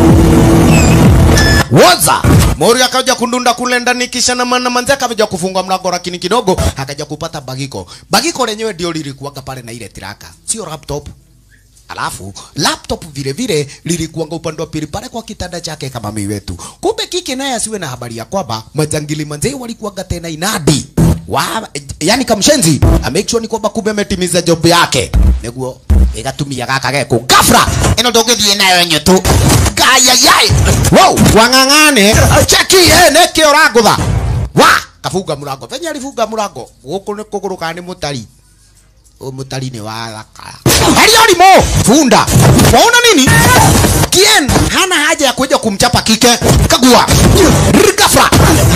Waza Mori akaja kundunda kule ndani kisha na mana manzi akaja kufunga mlango lakini kidogo akaja kupata bagiko. Bagiko lenyewe ndio lilikuwaga pale na ile tiraka. Sio laptop. Alafu laptop vile vile lilikuanga upande wa pili pale kwa kitanda chake kama mimi wetu. Kumbe kike naye asiwe na habari ya kwamba majangili manzee walikuwaga tena inadi. Wa, yani kamshenzi make sure ni kwamba kumbe ametimiza job yake. Neguo igatumia gaka geko gafra ino ndungithie nayo nyetu gaya yai wow wang'ang'ane cheki eh neke urangutha wa kafunga murango venye alifunga murango guku ni kuguruka ni mutari u mutari ni wa thakara herio limo funda waona nini kien hana haja ya kuja kumchapa kike kagua gafra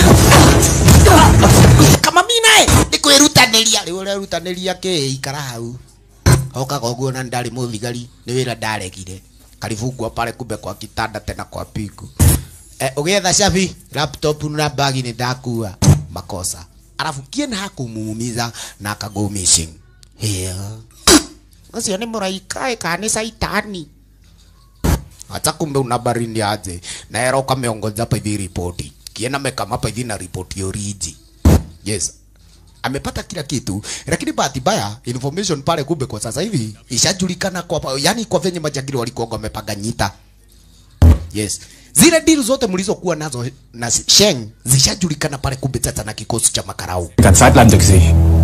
kama mimi naye ndikwirutaniria riu urerutaniria ki ikara hau okaga ũguo na ndarĩ mũthigari nĩ wĩra ndaregire karibungwa pale kumbe kwa kitanda tena kwa piku eh, ũgĩetha cabi laptop na bagi nĩ ndakua makosa alafu kien hakumuumiza na akago missing hĩa ũcio nĩ mũraika kana nĩ saitani hata kumbe unabarini aje na era ukameongoza hapa hivi ripoti kiena mekama hapa hivi na ripoti oriji yes amepata kila kitu lakini bahati mbaya information pale kumbe kwa sasa hivi ishajulikana kwa yani kwa venye majangili walikuwa wamepanga nyita yes zile deal zote mlizokuwa nazo na Sheng zishajulikana pale kumbe sasa na kikosi cha makarau Cả Zeitland được gì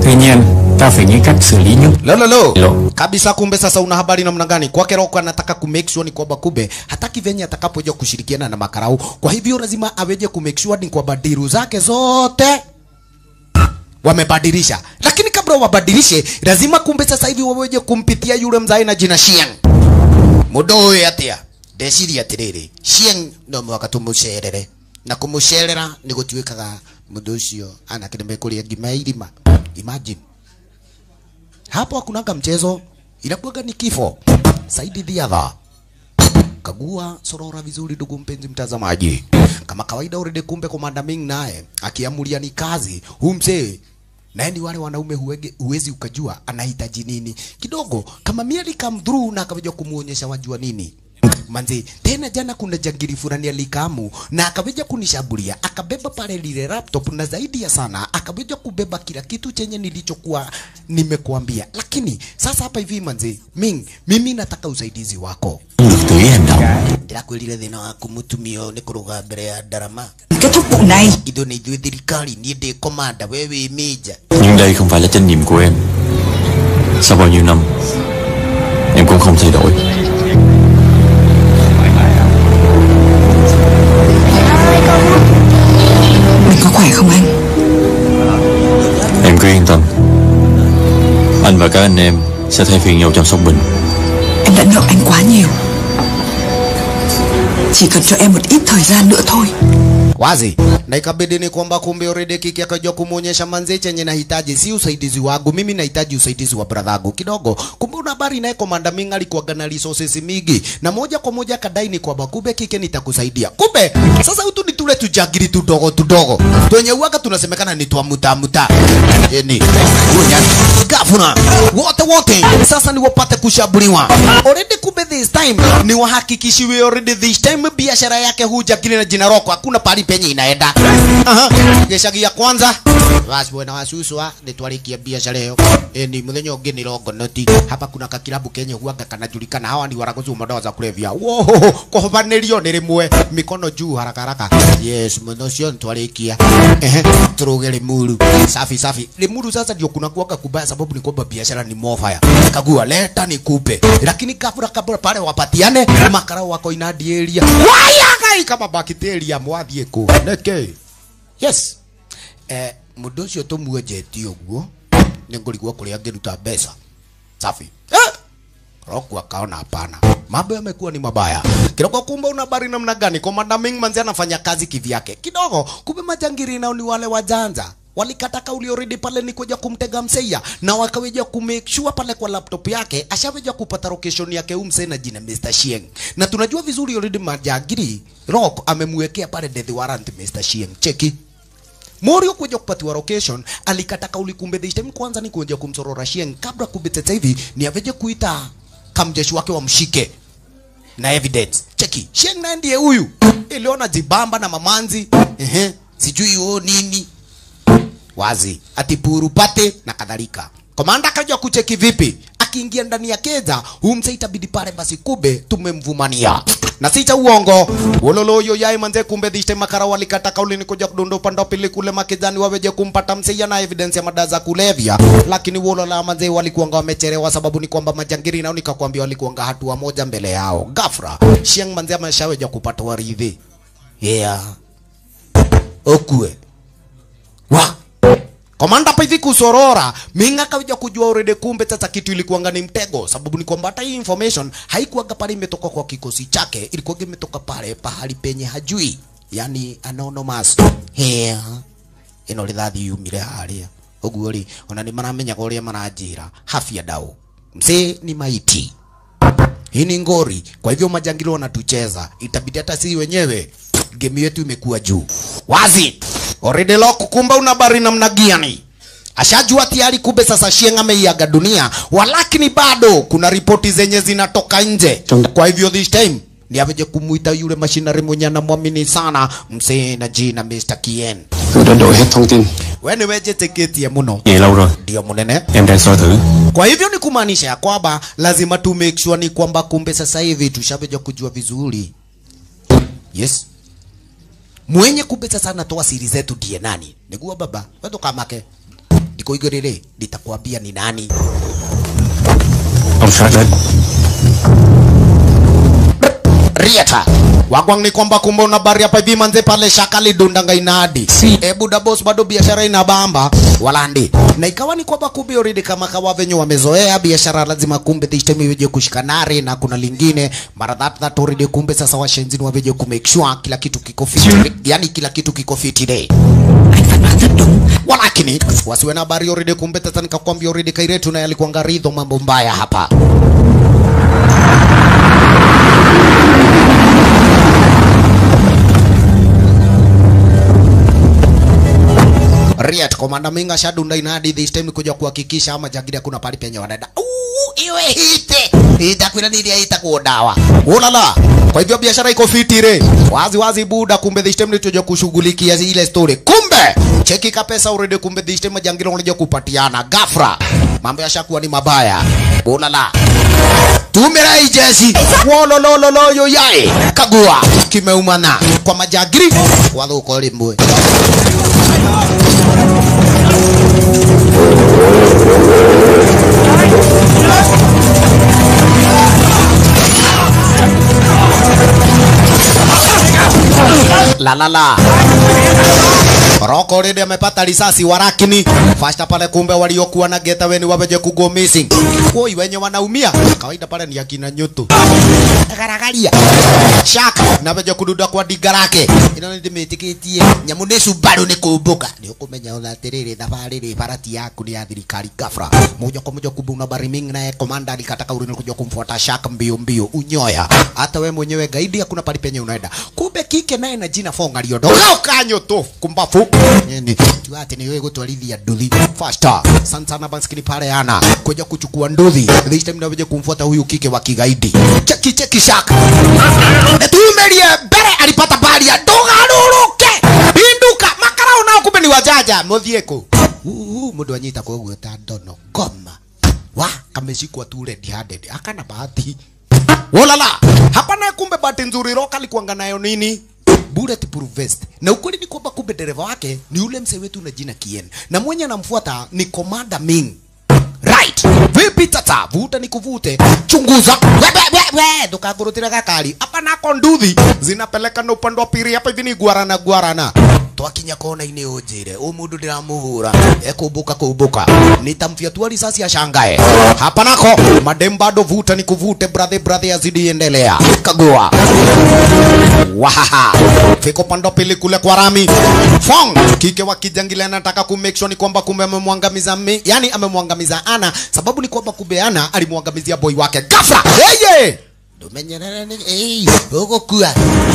Tuy nhiên, ta phải nghĩ cách xử lý những Lolo lo. Lo. Kabisa kumbe sasa una habari namna gani? Kwake Roko anataka ku make sure ni kwamba kumbe hataki venye atakapoja kushirikiana na makarau. Kwa hivyo lazima aweje ku make sure ni kwamba diru zake zote wamebadilisha. Lakini kabla wabadilishe, lazima kumbe sasa hivi waweje kumpitia yule mzai na jina Shieng. Mudoe atia. Ndeciria atiriri. Shieng no mwaka tumucerere. Na kumucerera ni gutuikaga mundu ucio anakireme kuria ngima ya irima. Imagine hapo hakunaga mchezo, inakuwaga ni kifo. Saidi Dhiadha kagua sorora vizuri, ndugu mpenzi mtazamaji. Kama kawaida, already kumbe Komanda Ming naye akiamulia ni kazi huu mzee naye ni wale wanaume huwege, huwezi ukajua anahitaji nini kidogo. Kama miali come through na akaweja kumuonyesha wajua nini manzi tena jana kuna jangiri fulani alikamu na akaweja kunishambulia akabeba pale lile laptop na zaidi ya sana akaweja kubeba kila kitu chenye nilichokuwa nimekuambia lakini sasa hapa hivi manzi ming mimi nataka usaidizi wako được tùy hành động ndirakwirire thina waku mutumio ni kuruga mbere ya ndarama Kết thúc vụ này ithu ni ithuĩ thirikari niĩ ndĩ komanda we wĩ mĩnja Nhưng đây không phải là trách nhiệm của em Sau bao nhiêu năm Em cũng không thay đổi Mình có khỏe không anh Em cứ yên tâm Anh và các anh em Sẽ thay phiên nhau chăm sóc Bình Em đã nợ anh quá nhiều Chỉ cần cho em một ít thời gian nữa thôi wazi na ikabidi ni kwamba kumbe already kiki akajua kumuonyesha manzi chenye nahitaji si usaidizi wangu mimi nahitaji usaidizi wa bradhangu kidogo kumbe una habari naye komanda Ming alikuwaga na resources mingi na moja kwa moja akadai ni kwamba kumbe kike nitakusaidia kumbe sasa hutu ni tule tujagiri tudogo tudogo twenye uwaga tunasemekana ni twa muta muta yani gavana wote wote sasa ni wapate kushambuliwa already kumbe this time ni wahakikishiwe already this time biashara yake huja kile na jina roko hakuna pali penye inaenda aha gicagi ya kwanza basi bwana wasuswa nitwarikia biashara hiyo e, ni muthenya ungi ni rongonoti hapa kuna kakilabu kenye huaga kanajulikana hawa ni waraguzi madawa za kulevya woho kuhobanirio ni rimwe mikono juu haraka haraka yes muno cio nitwarikia ehe turuge limuru safi safi limuru sasa ndio kuna kuaga kubaya sababu ni kwamba biashara ni mofaya kagua leta nikupe lakini kabla kabla pale wapatiane makarau wako inadieria wayagai kama bakiteria mwathie ku neke yes eh mundu ucio tumuenjetie uguo nĩ ngũrigwo kũrĩa angĩruta mbeca safi eh! Roku akaona hapana, mambo yamekuwa ni mabaya. Kidogo kumbe una habari namna gani? Komanda Ming manzi anafanya kazi kivyake kidogo, kumbe majangiri nao ni wale wajanja walikata kauli already pale ni kuja kumtega mseia na wakaweja kumake sure pale kwa laptop yake ashaweja kupata location yake umse na jina Mr. Shieng, na tunajua vizuri already majangiri Rock amemwekea pale death warrant Mr. Shieng. Cheki Morio kuja kupatiwa location alikata kauli kumbe this time kwanza ni kuja kumsorora Shieng kabla kumbe sasa hivi ni aveje kuita kamjeshi wake wamshike na evidence. Cheki, Shieng naye ndiye huyu. Iliona jibamba na mamanzi. Ehe, sijui o nini. Wazi, ati puru pate na kadhalika. Komanda akaja kucheki vipi? Akiingia ndani ya keza, humse itabidi pale basi kube tumemvumania. Na si cha uongo. Wololo yo yai manze kumbe this time makara walikata kauli ni kuja kudondo upande wa pili kule makizani waweje kumpata mseia na evidence ya madawa za kulevya. Lakini wolola manze walikuanga wamechelewa sababu ni kwamba majangiri nao nikakwambia walikuanga hatua moja mbele yao. Gafra, Shiang manze ameshaweja kupata waridhi. Yeah. Okue. Wa. Komanda hapa hivi kusorora, Minga kaja kujua already kumbe sasa kitu ilikuwanga ni mtego, sababu ni kwamba hata hii information haikuwaga pale imetoka kwa kikosi chake, ilikuwa imetoka pale pahali penye hajui, yani anonymous. Here. Ino rithathi yumire haria. Uguo ri, ona ni maramenyaga uria maranjira. Hafia dau. Mzee ni maiti. Hii ni ngori. Kwa hivyo majangili wanatucheza. Itabidi hata sisi wenyewe game yetu imekuwa juu. Wazi. Already lock kumbe una habari namna gani? Ashajua tayari kumbe sasa Shieng ameiaga dunia. Walakini bado kuna ripoti zenye zinatoka nje. Kwa hivyo this time ni aveje kumuita yule mashinari mwenye anamwamini sana msee na jina Mr. Kien. Tôi đã đổi hết thông tin We ni wejeteketie muno. Vậy lâu rồi Ndio munene. Em đang soi thử Kwa hivyo ni kumaanisha ya kwamba lazima tu make sure ni kwamba kumbe sasa hivi tushaveja kujua vizuri. Yes. Mwenye kumbe sasa anatoa siri zetu ndiye nani? Niguo baba, wewe kamake. liko igorere litakwambia ni nani Ông sát đến Rieta. Wagwang ni kwamba kumbe una bari hapa hivi manze pale shaka lidundanga inadi. Si. E buda boss bado biashara inabamba walandi. Na ikawa ni kwamba kumbe already kama kawa venye wamezoea biashara lazima kumbe this time iweje kushikanare na kuna lingine mara that that already kumbe sasa washenzi waweje ku make sure kila kitu kiko fit. Yani kila kitu kiko fit day. Anh Phát nói rất đúng Walakini wasiwe na habari already kumbe tata nikakwambia already Kairetu naye alikuwa ngaridho mambo mbaya hapa. Riat komanda Minga shadunda inadi this time kuja kuhakikisha ama jagiri kuna pali penye wanaenda. Uu, iwe hite. Itakwenda nini itakuwa dawa. Ulala. Kwa hivyo biashara iko fiti re. Wazi wazi buda kumbe this time nitoja kushughulikia ile story. Kumbe cheki ka pesa already kumbe this time jangiro unaja kupatiana gafra. Mambo yashakuwa ni mabaya. Ulala. Tumira hii jesi. Wololololo yo yae. Kagua. Kimeumana. Kwa majagiri. Wathuko limwe. La la la. Roko already amepata risasi warakini. Fasta pale kumbe waliokuwa na geta weni waweje kugo missing. Woi wenye wanaumia. Kawaida pale ni akina nyutu. Garagaria. Shaka na weje kududa kwa diga lake. Ino ndi metikitie nyamu ni Subaru ni kumbuka. Ni ukumenya ona atiriri thabarĩ rĩ barati yaku ni ya thirikari gafra. Moja kwa moja kumbe una bariming naye komanda alikataka uri kuja kumfuata Shaka mbio mbio unyoya. Hata we mwenyewe gaidi hakuna pali penye unaenda. Kumbe kike naye na jina fonga liodo. Kanyo tu kumbafu. Nini? Tu ati ni wewe gutwarithia nduthi. Faster. Sana sana baskini pale ana kuja kuchukua nduthi. This time na weje kumfuata huyu kike wa kigaidi. Cheki cheki Shaka. Tumelie mbere alipata bali ya ndugaruruke. Binduka makarao nao kumbe ni wajaja muthieko. Uu mundu anyita kwa uguo ta ndono ngoma. Wa kameshikwa tu red handed. Akana bahati. Wolala. Hapa naye kumbe bahati nzuri Roka alikuanga nayo nini? Bulletproof vest. Na ukweli ni kwamba kumbe dereva wake ni ule mzee wetu na jina Kien. Na mwenye anamfuata ni Commander Ming. Right. Vipi tata? Vuta ni kuvute. Chunguza. We we we we. Ndukagurutira gakari. Hapa nako nduthi zinapeleka na upande wa pili hapa hivi ni guarana guarana. Twakinya kona ini ujire. U mundu ndiramuhura. Ekumbuka kumbuka. Nitamfyatua risasi ashangae. Hapa nako madem bado vuta ni kuvute brother brother azidi endelea. Kagua. Wahaha. Fiko pando pili kule kwa Rami. Fong. Kike wa kijangile anataka ku make sure ni kwamba kumbe amemwangamiza mi, yani amemwangamiza Ana sababu ni kwamba kumbe Ana alimwangamizia boy wake ghafla. Yeye. Ndumenyerere ni eh ugo kua.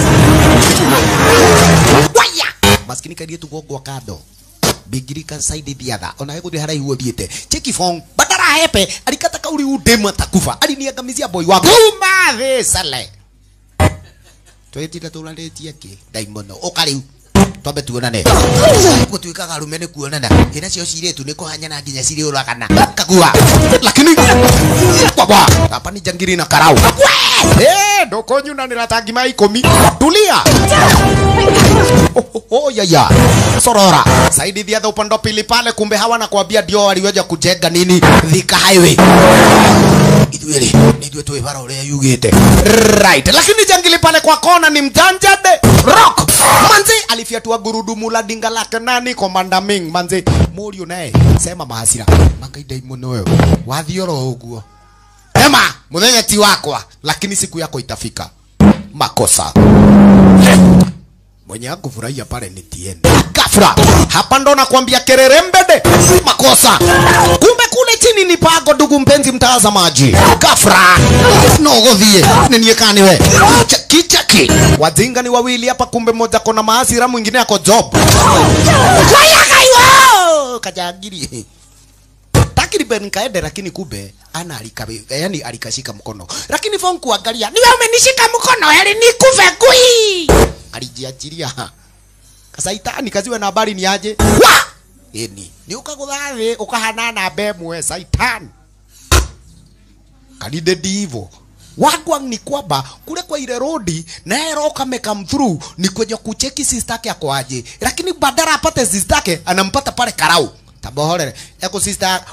Waya. Maskini kadie tu gogo kado. Bigirika side thiatha ona yego hara ihuo thiete cheki fong badara hepe alikata kauri udema takufa aliniangamizia boy wake uma the sale twetire turaretie ki daimono uka riu twambe tuonane gutwikaga rume ni kuonana ina cio ciretu ni kuhanyana nginya ciri uragana kagua lakini kwabwa hapa ni jangiri na karau eh ndoko nyunanira ta ngima ikumi tulia Oh, oh, oh, ya ya sorora saidi thiatha upande wa pili pale kumbe hawa na kuambia ndio waliweja kujenga nini thika highway ithueri nithue twi bara uria yugite right lakini jangili pale kwa kona ni mjanjade rock manzi alifyatua gurudumu la dinga lake nani komanda ming manzi murio naye sema mahasira makaidai muno wewe wathioro uguo ema muthenya ti wakwa lakini siku yako itafika makosa mwenye akufurahia pale ni Tien. Gafra, hapa ndo nakwambia kerere mbede, makosa. Kumbe kule chini ni pago, ndugu mpenzi mtazamaji. Gafra, nogothie ninie kani we cheki cheki, wajinga ni wawili hapa, kumbe mmoja kona maasira, mwingine ako job. Waya kaiwa kajagiri takriban kaende, lakini kumbe ana alikabe, yani alikashika mkono, lakini fon kuangalia, niwe umenishika mkono, yani nikufe kui alijiachilia kasaitani kaziwe na habari ni aje wa eni ni ukagutha thi ukahanana mbemwe saitani kanithe ndivo wagwang ni kwamba kule kwa ile rodi naye roka come through ni kwenye kucheki sister yake ako aje lakini badala apate sister yake anampata pale karau tabohorere eko sister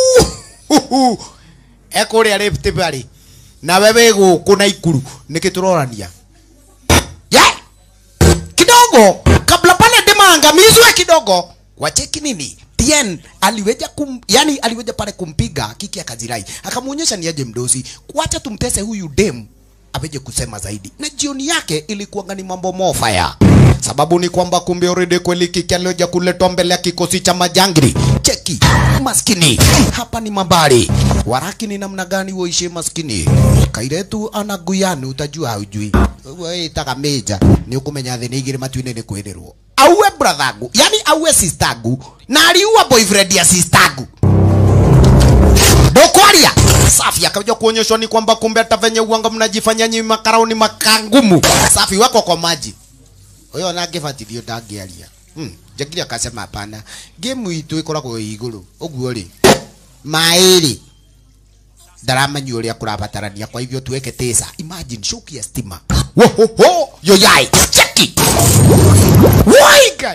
eko ria Rift Valley na wewe guku na ikuru niki turorania ye kidogo kabla pale dimaangamizwe kidogo wacheki nini Tien aliweja kum, yani aliweja pale kumpiga kiki akazirai akamuonyesha ni aje mdosi wacha tumtese huyu dem aweje kusema zaidi na jioni yake ilikuwa ni mambo mofaya sababu ni kwamba kumbe already kweli kiki alioja kuletwa mbele ya kikosi cha majangili cheki maskini hapa ni mabari waraki ni namna gani woishi maskini kairetu anaguyani utajua haujui wewe itaka meja ni ukumenya thini igiri matuine ni kwirirwo auwe brathangu yani auwe sistangu na aliua boyfriend ya sistangu ndokwaria safi akaja kuonyeshwa ni kwamba kumbe hata venye uanga mnajifanya nyi makaraoni makangumu safi wako kwa maji huyo nangĩbatithio ndangĩaria hmm. njagiri akasema hapana game itũ ĩkoragwo ĩ igũrũ ũguo rĩ maĩ rĩ ndaramenya ũrĩa kũrabatarania kwa hivyo tuweke tesa imagine shoki ya stima wohoho yoyai cheki waigai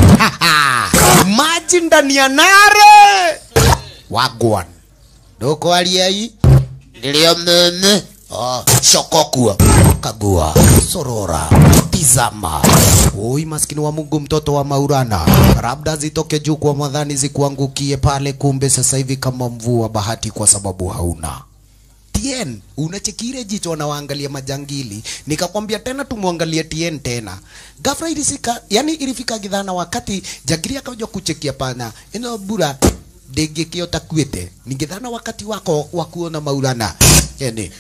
maji ndani ya nare wagwan ndũkwaria hii nĩrĩo meme oh, shokokua kagua sorora tizama oi maskini wa mungu mtoto wa maurana labda zitoke juu kwa madhani zikuangukie pale kumbe sasa hivi kama mvua bahati kwa sababu hauna Tien, unachekire jicho na waangalia majangili. Nikakwambia tena tumwangalie Tien tena. Ghafla ilisika, yani ilifika gidhana wakati jangili akaja kuchekia pana. Ino bura ndĩngĩkĩota kuĩte ningĩthana wakati wako wa kuona maurana yani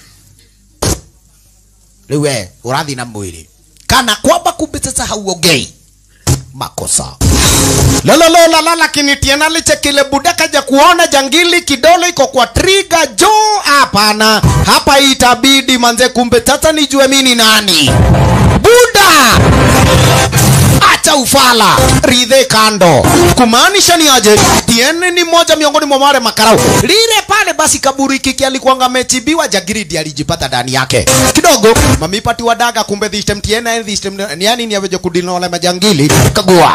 rĩu we ũrathiĩ na mwĩrĩ kana kwamba kumbe sasa hauongei makosa lololola lakini tiena lichekile buda kaja kuona jangili kidole iko kwa triga jo hapana hapa itabidi manze kumbe sasa nijue mini nani buda acha ufala ridhe kando kumaanisha ni aje tiene ni moja miongoni mwa wale makarau lile pale basi kaburi kiki alikuwanga amechibiwa jagiridi alijipata ndani yake kidogo mamipati wadaga kumbe dhistem tiene dhistem ni yani ni aweje kudina wale majangili kagua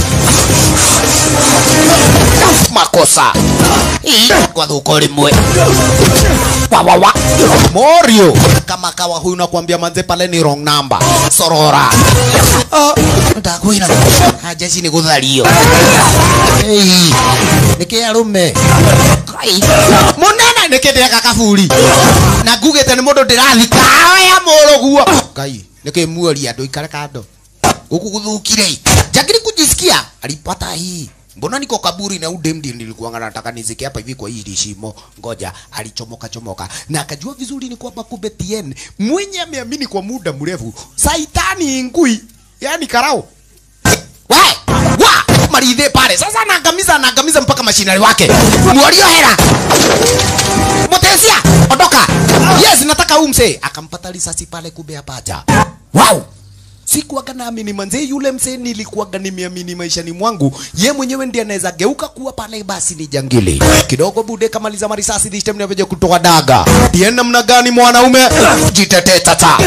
makosa Ii, kwa dhuko limwe wawawa morio kama kawa huyu nakwambia manze pale ni wrong number sorora oh, ndakwira haja ici nĩ gũthario Ei, nĩkĩ arume Kai, mũnene nĩkĩ ndĩreka kaburi na ngugĩte nĩ mũndũ ndĩrathika oya mũrũguo ngai nĩkĩ muoria andũ ikare kando huku kuthukire jagiri kujisikia alipata hii mbona niko kaburi na udemdi nilikuwa nataka nizike hapa hivi kwa hili shimo ngoja alichomoka chomoka na akajua vizuri ni kwamba kumbe TN mwenye ameamini kwa muda mrefu saitani ngui yani karao we wa maridhe pale sasa anaangamiza anaangamiza mpaka mashinari wake mwalio hera motesia ondoka yes nataka huu msee akampata risasi pale kumbe apaja wow sikuwaga naamini manze yule msee nilikuwaga nimeamini maishani mwangu ye mwenyewe ndiye anaweza geuka kuwa pale basi ni jangili kidogo bude kamaliza marisasi this time naveja kutoka daga tie namna gani mwanaume jitetee tata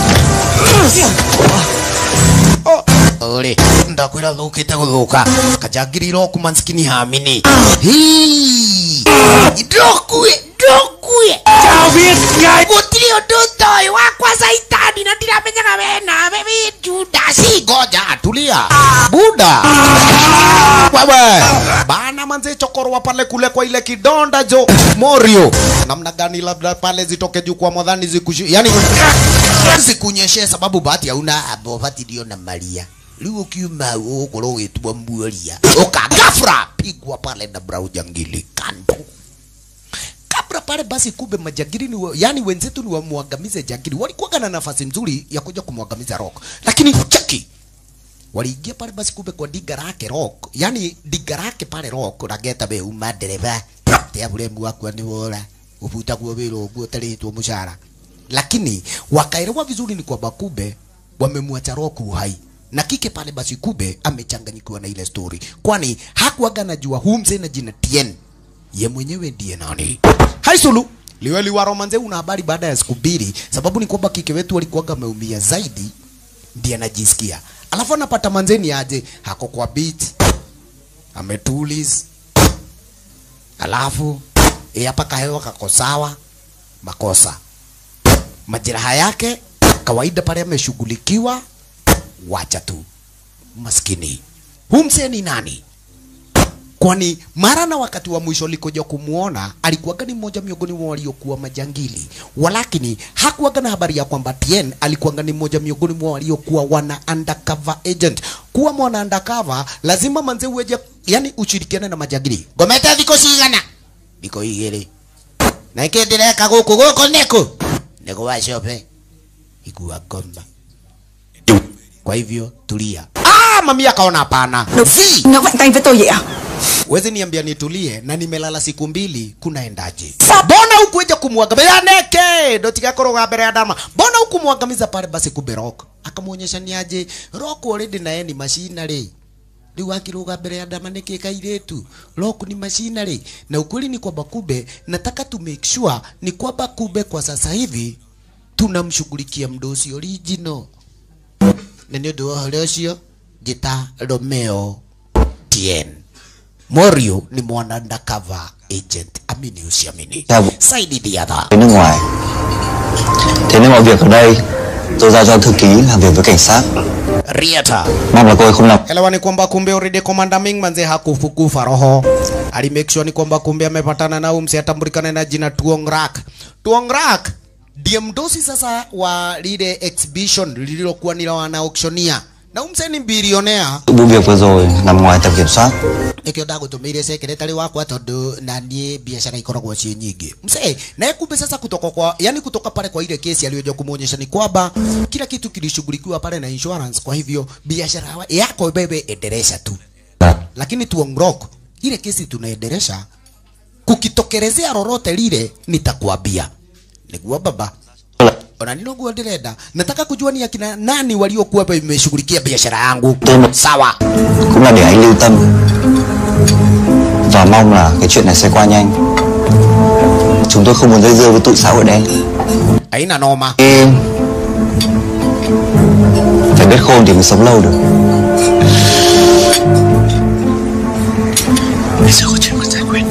ore ndakwira thukite guthuka kajangiri roku manskini hamini Hii. ndokue ndokue gutiri undu toy wakwa saitani na ndiramenyaga we nawe wi judasi ngoja tulia buda wewe bana manze chokorwa pale kule kwa ile kidonda jo morio namna gani labda pale zitoke juu kwa mwadhani zikushu yani zikunyeshe sababu bahati hauna abo bahati ndio na maria rĩu ũkiuma ũgũkorwo ũgĩtua muoria ũkagafra pigwa pale na brau jangili kando kabla pale basi kumbe majangili ni wa, yani wenzetu ni wamwangamize jangili walikuwa na nafasi nzuri ya kuja kumwangamiza rock lakini cheki waliingia pale basi kumbe kwa diga lake rock yani diga lake pale rock rageta be uma dereva tia buremu wakwa ni wora ubuta kwa wira uguo taritwo mushara lakini wakaelewa vizuri ni kwamba kumbe wamemwacha rock uhai na kike pale basi kube amechanganyikiwa na ile story kwani hakuaga najua huu mzee na jina Tien ye mwenyewe ndiye nani haisulu liweli wa romanze una habari baada ya siku mbili sababu ni kwamba kike wetu alikuwaga ameumia zaidi ndiye anajisikia alafu anapata manzeni aje hako kwa beat ametulis alafu eh, hapa kahewa kako sawa makosa majeraha yake kawaida pale ameshughulikiwa wacha tu maskini huu mzee ni nani kwani mara na wakati wa mwisho likoja kumuona alikuwaga ni mmoja miongoni mwa waliokuwa majangili, walakini hakuwaga na habari ya kwamba Tien alikuwaga ni mmoja miongoni mwa waliokuwa wana undercover agent. Kuwa mwana undercover lazima manze uweje, yani ushirikiane na majangili. Ngomete thiko cigana thiko igiri na kä ndä reka gå kå gå kå nä kå nä gå wacope igua ngomba kwa hivyo tulia. Ah, mami akaona hapana. Zi! Nó mạnh tay với tôi vậy à Wezi niambia nitulie na nimelala siku mbili kunaendaje? Mbona ukuja kumwangamiza neke? Ndo tigakorwo mbere ya dama. Mbona ukumwangamiza pale basi kumbe Rock? Akamuonyesha ni aje Rock already na yeye ni machinery. Rĩu akĩrũga mbere ya ndama nĩkĩ kairĩtu Rock ni machinery na ukweli ni kwamba kumbe nataka to make sure ni kwamba kumbe kwa sasa hivi tunamshughulikia mdosi original na nĩ ũndũ wa ũhoro ũcio njĩta Romeo Tien Morio ni mwana undercover agent, amini usiamini. Dạ vâng. Saidi the other. đến nước ngoài thế nên mọi việc ở đây tôi giao cho thư ký làm việc với cảnh sát Riata. mong là cô ấy không làm Elewa ni kwamba kumbe already Commander Ming manze hakufukufa roho. Ali make sure ni kwamba kumbe amepatana na umse atambulikana na jina Tuong Rak. Tuong Rak ndiye mdosi sasa wa lile exhibition lililokuwa ni la wana auctioneer. Na umse ni bilionea. vụ việc vừa rồi nằm ngoài tầm kiểm soát nikio ndagutumiire secretary wakwa tondu na nie biashara ikoragwo ciĩ nyingĩ msee naye kumbe sasa kutoka kwa yani kutoka pale kwa ile kesi aliyoja kumuonyesha ni kwamba kila kitu kilishughulikiwa pale na insurance kwa hivyo biashara wa- yako bebe endelesha tu lakini tuongrok ile kesi tunaendelesha kukitokelezea lolote lile nitakwambia niguo baba ona nino nguo ndirenda nataka kujua ni akina nani waliokuwa wameshughulikia biashara yangu sawa cũng là để anh lưu tâm và mong là cái chuyện này sẽ qua nhanh chúng tôi không muốn dây dưa với tụi xã hội đen haina noma Ê, phải biết khôn thì mới sống lâu được bây giờ có chuyện cần giải quyết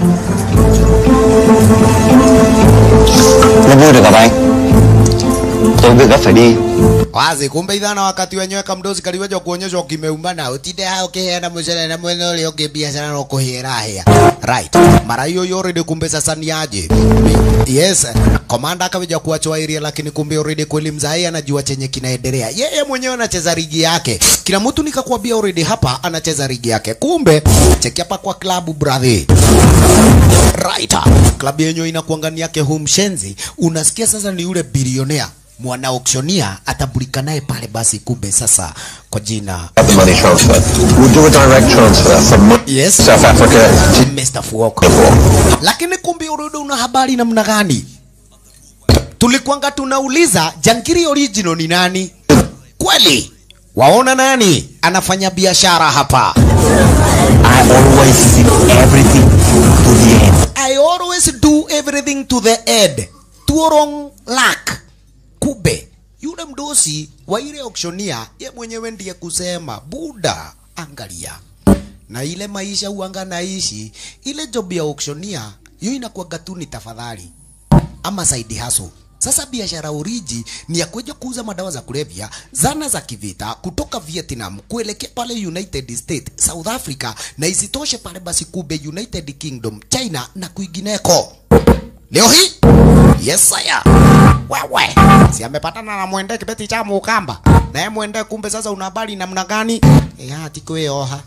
rất vui được gặp anh tôi có việc gấp phải đi wazi kumbe ithana wakati wenyewe kamdosi kaliweja kuonyeshwa kimeuma na utinde hao kiheana mucere na mwene ule ungi biashara no kuhira hia right mara hiyo hiyo already kumbe sasa ni aje yes komanda akaweja kuachwa area lakini kumbe already kweli mzai anajua chenye kinaendelea yeye mwenyewe anacheza ligi yake kila mtu nikakwambia already hapa anacheza ligi yake kumbe cheki hapa kwa klabu brother right klabu yenyewe inakuangania yake huu mshenzi unasikia sasa ni yule bilionea mwana auctioneer atambulikana naye pale basi kumbe sasa kwa jina the money transfer. We'll do a direct transfer from yes South Africa to Mr. Fuoko lakini kumbe urudi una habari namna gani tulikuanga tunauliza jangiri original ni nani kweli waona nani anafanya biashara hapa I always see everything to the end I always do everything to the end. Tuorong lak. Kube. Yule mdosi wa ile auctioneer ye mwenyewe ndiye kusema buda, angalia na ile maisha uanga naishi, ile job ya auctioneer hiyo inakuwaga tu ni tafadhali ama side hustle. Sasa biashara oriji ni ya kuja kuuza madawa za kulevya, zana za kivita kutoka Vietnam kuelekea pale United States, South Africa na isitoshe pale basi kube United Kingdom, China na kwingineko. Leo hii yes saya wewe si amepatana na mwende kibeti cha mukamba naye mwende kumbe sasa una habari namna gani eh hati kweoha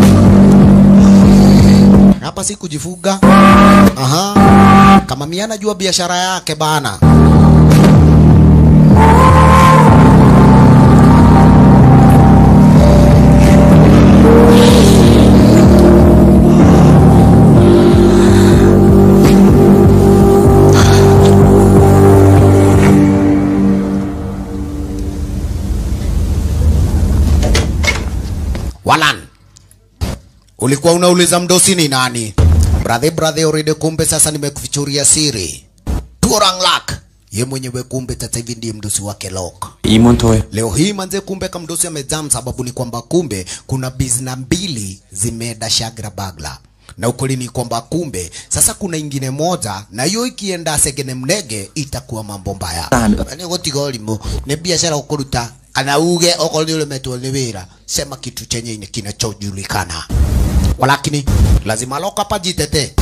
hapa si kujifuga aha kama mimi anajua biashara yake bana Walan ulikuwa unauliza mdosi ni nani brother brother already kumbe sasa nimekufichuria siri Turanglak ye mwenyewe kumbe sasa hivi ndiye mdosi wake Lok Ý muốn thôi Leo hii manze, kumbe kamdosi amejam, sababu ni kwamba kumbe kuna bizna mbili zimeenda shagra bagla. na ukweli ni kwamba kumbe sasa kuna ingine moja na hiyo ikienda segene mnege itakuwa mambo mbaya ni gutiga ũrimũ nĩ biashara ũkũruta kana uge okorwo nĩ ũremetwo nĩ wĩra sema kitu chenye ni kinachojulikana walakini lazima loka pajitete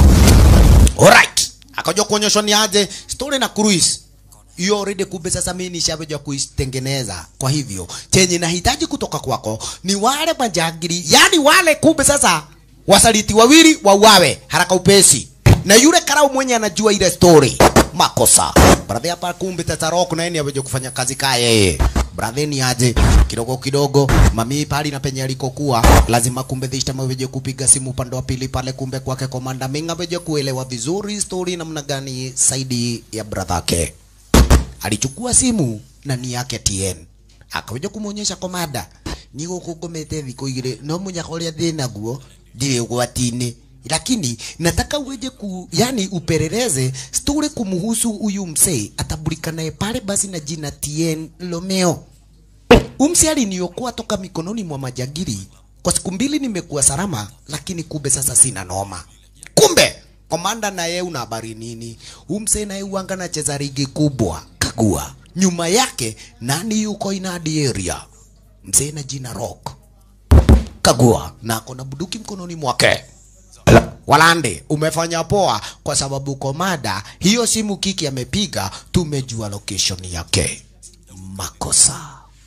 alright akaja kuonyeshwa ni aje story na cruise hiyo already kumbe sasa mimi nishaweja kuitengeneza kwa hivyo chenye nahitaji kutoka kwako ni wale majangiri yani wale kumbe sasa wasaliti wawili wauawe haraka upesi na yule karau mwenye anajua ile story makosa brother hapa kumbe tata rock na yeye aweje kufanya kazi kaa yeye brother ni aje kidogo kidogo mami pali na penye alikokuwa lazima kumbe dhishta maweje kupiga simu upande wa pili pale kumbe kwake komanda minga aweje kuelewa vizuri story namna gani saidi ya brother yake alichukua simu na ni yake TN akaja kumuonyesha komanda ni guku ngomete thikũ igĩrĩ no munyaka ũrĩa ndĩ naguo ndirĩ ũgwati-inĩ lakini nataka uweje ku yani upeleleze story kumhusu huyu msee atabulikanaye pale basi na jina TN Romeo umsi aliniokoa toka mikononi mwa majagiri kwa siku mbili nimekuwa salama lakini kumbe sasa sina noma kumbe komanda na yeye una habari nini umse naye uanga na cheza ligi kubwa kagua nyuma yake nani yuko inadi area mzee na jina rock kagua na ako na buduki mkononi mwake Walande, umefanya poa kwa sababu komanda hiyo simu kiki amepiga, tumejua location yake. Makosa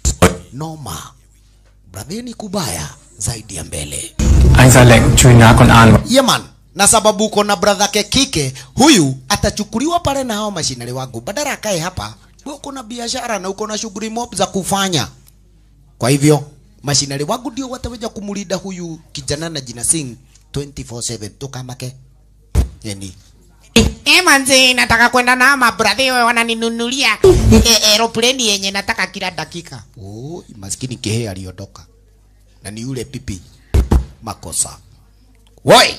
noma, bradheni kubaya zaidi ya mbele. Anh ra lệnh truy nã con An Yeman, na sababu uko na brother ke kike, huyu atachukuliwa pale na hao mashinari wangu, badala akae hapa. Wewe uko na biashara na uko na shughuli mob za kufanya. Kwa hivyo mashinari wangu ndio wataweza kumlinda huyu kijana na jina Singh 24/7 tukamake. Yani Eh, manzi nataka kwenda na mabradhi wewe wananinunulia eh, aeroplane yenye nataka kila dakika. oh, maskini kehe aliondoka na ni yule pipi makosa. Woi,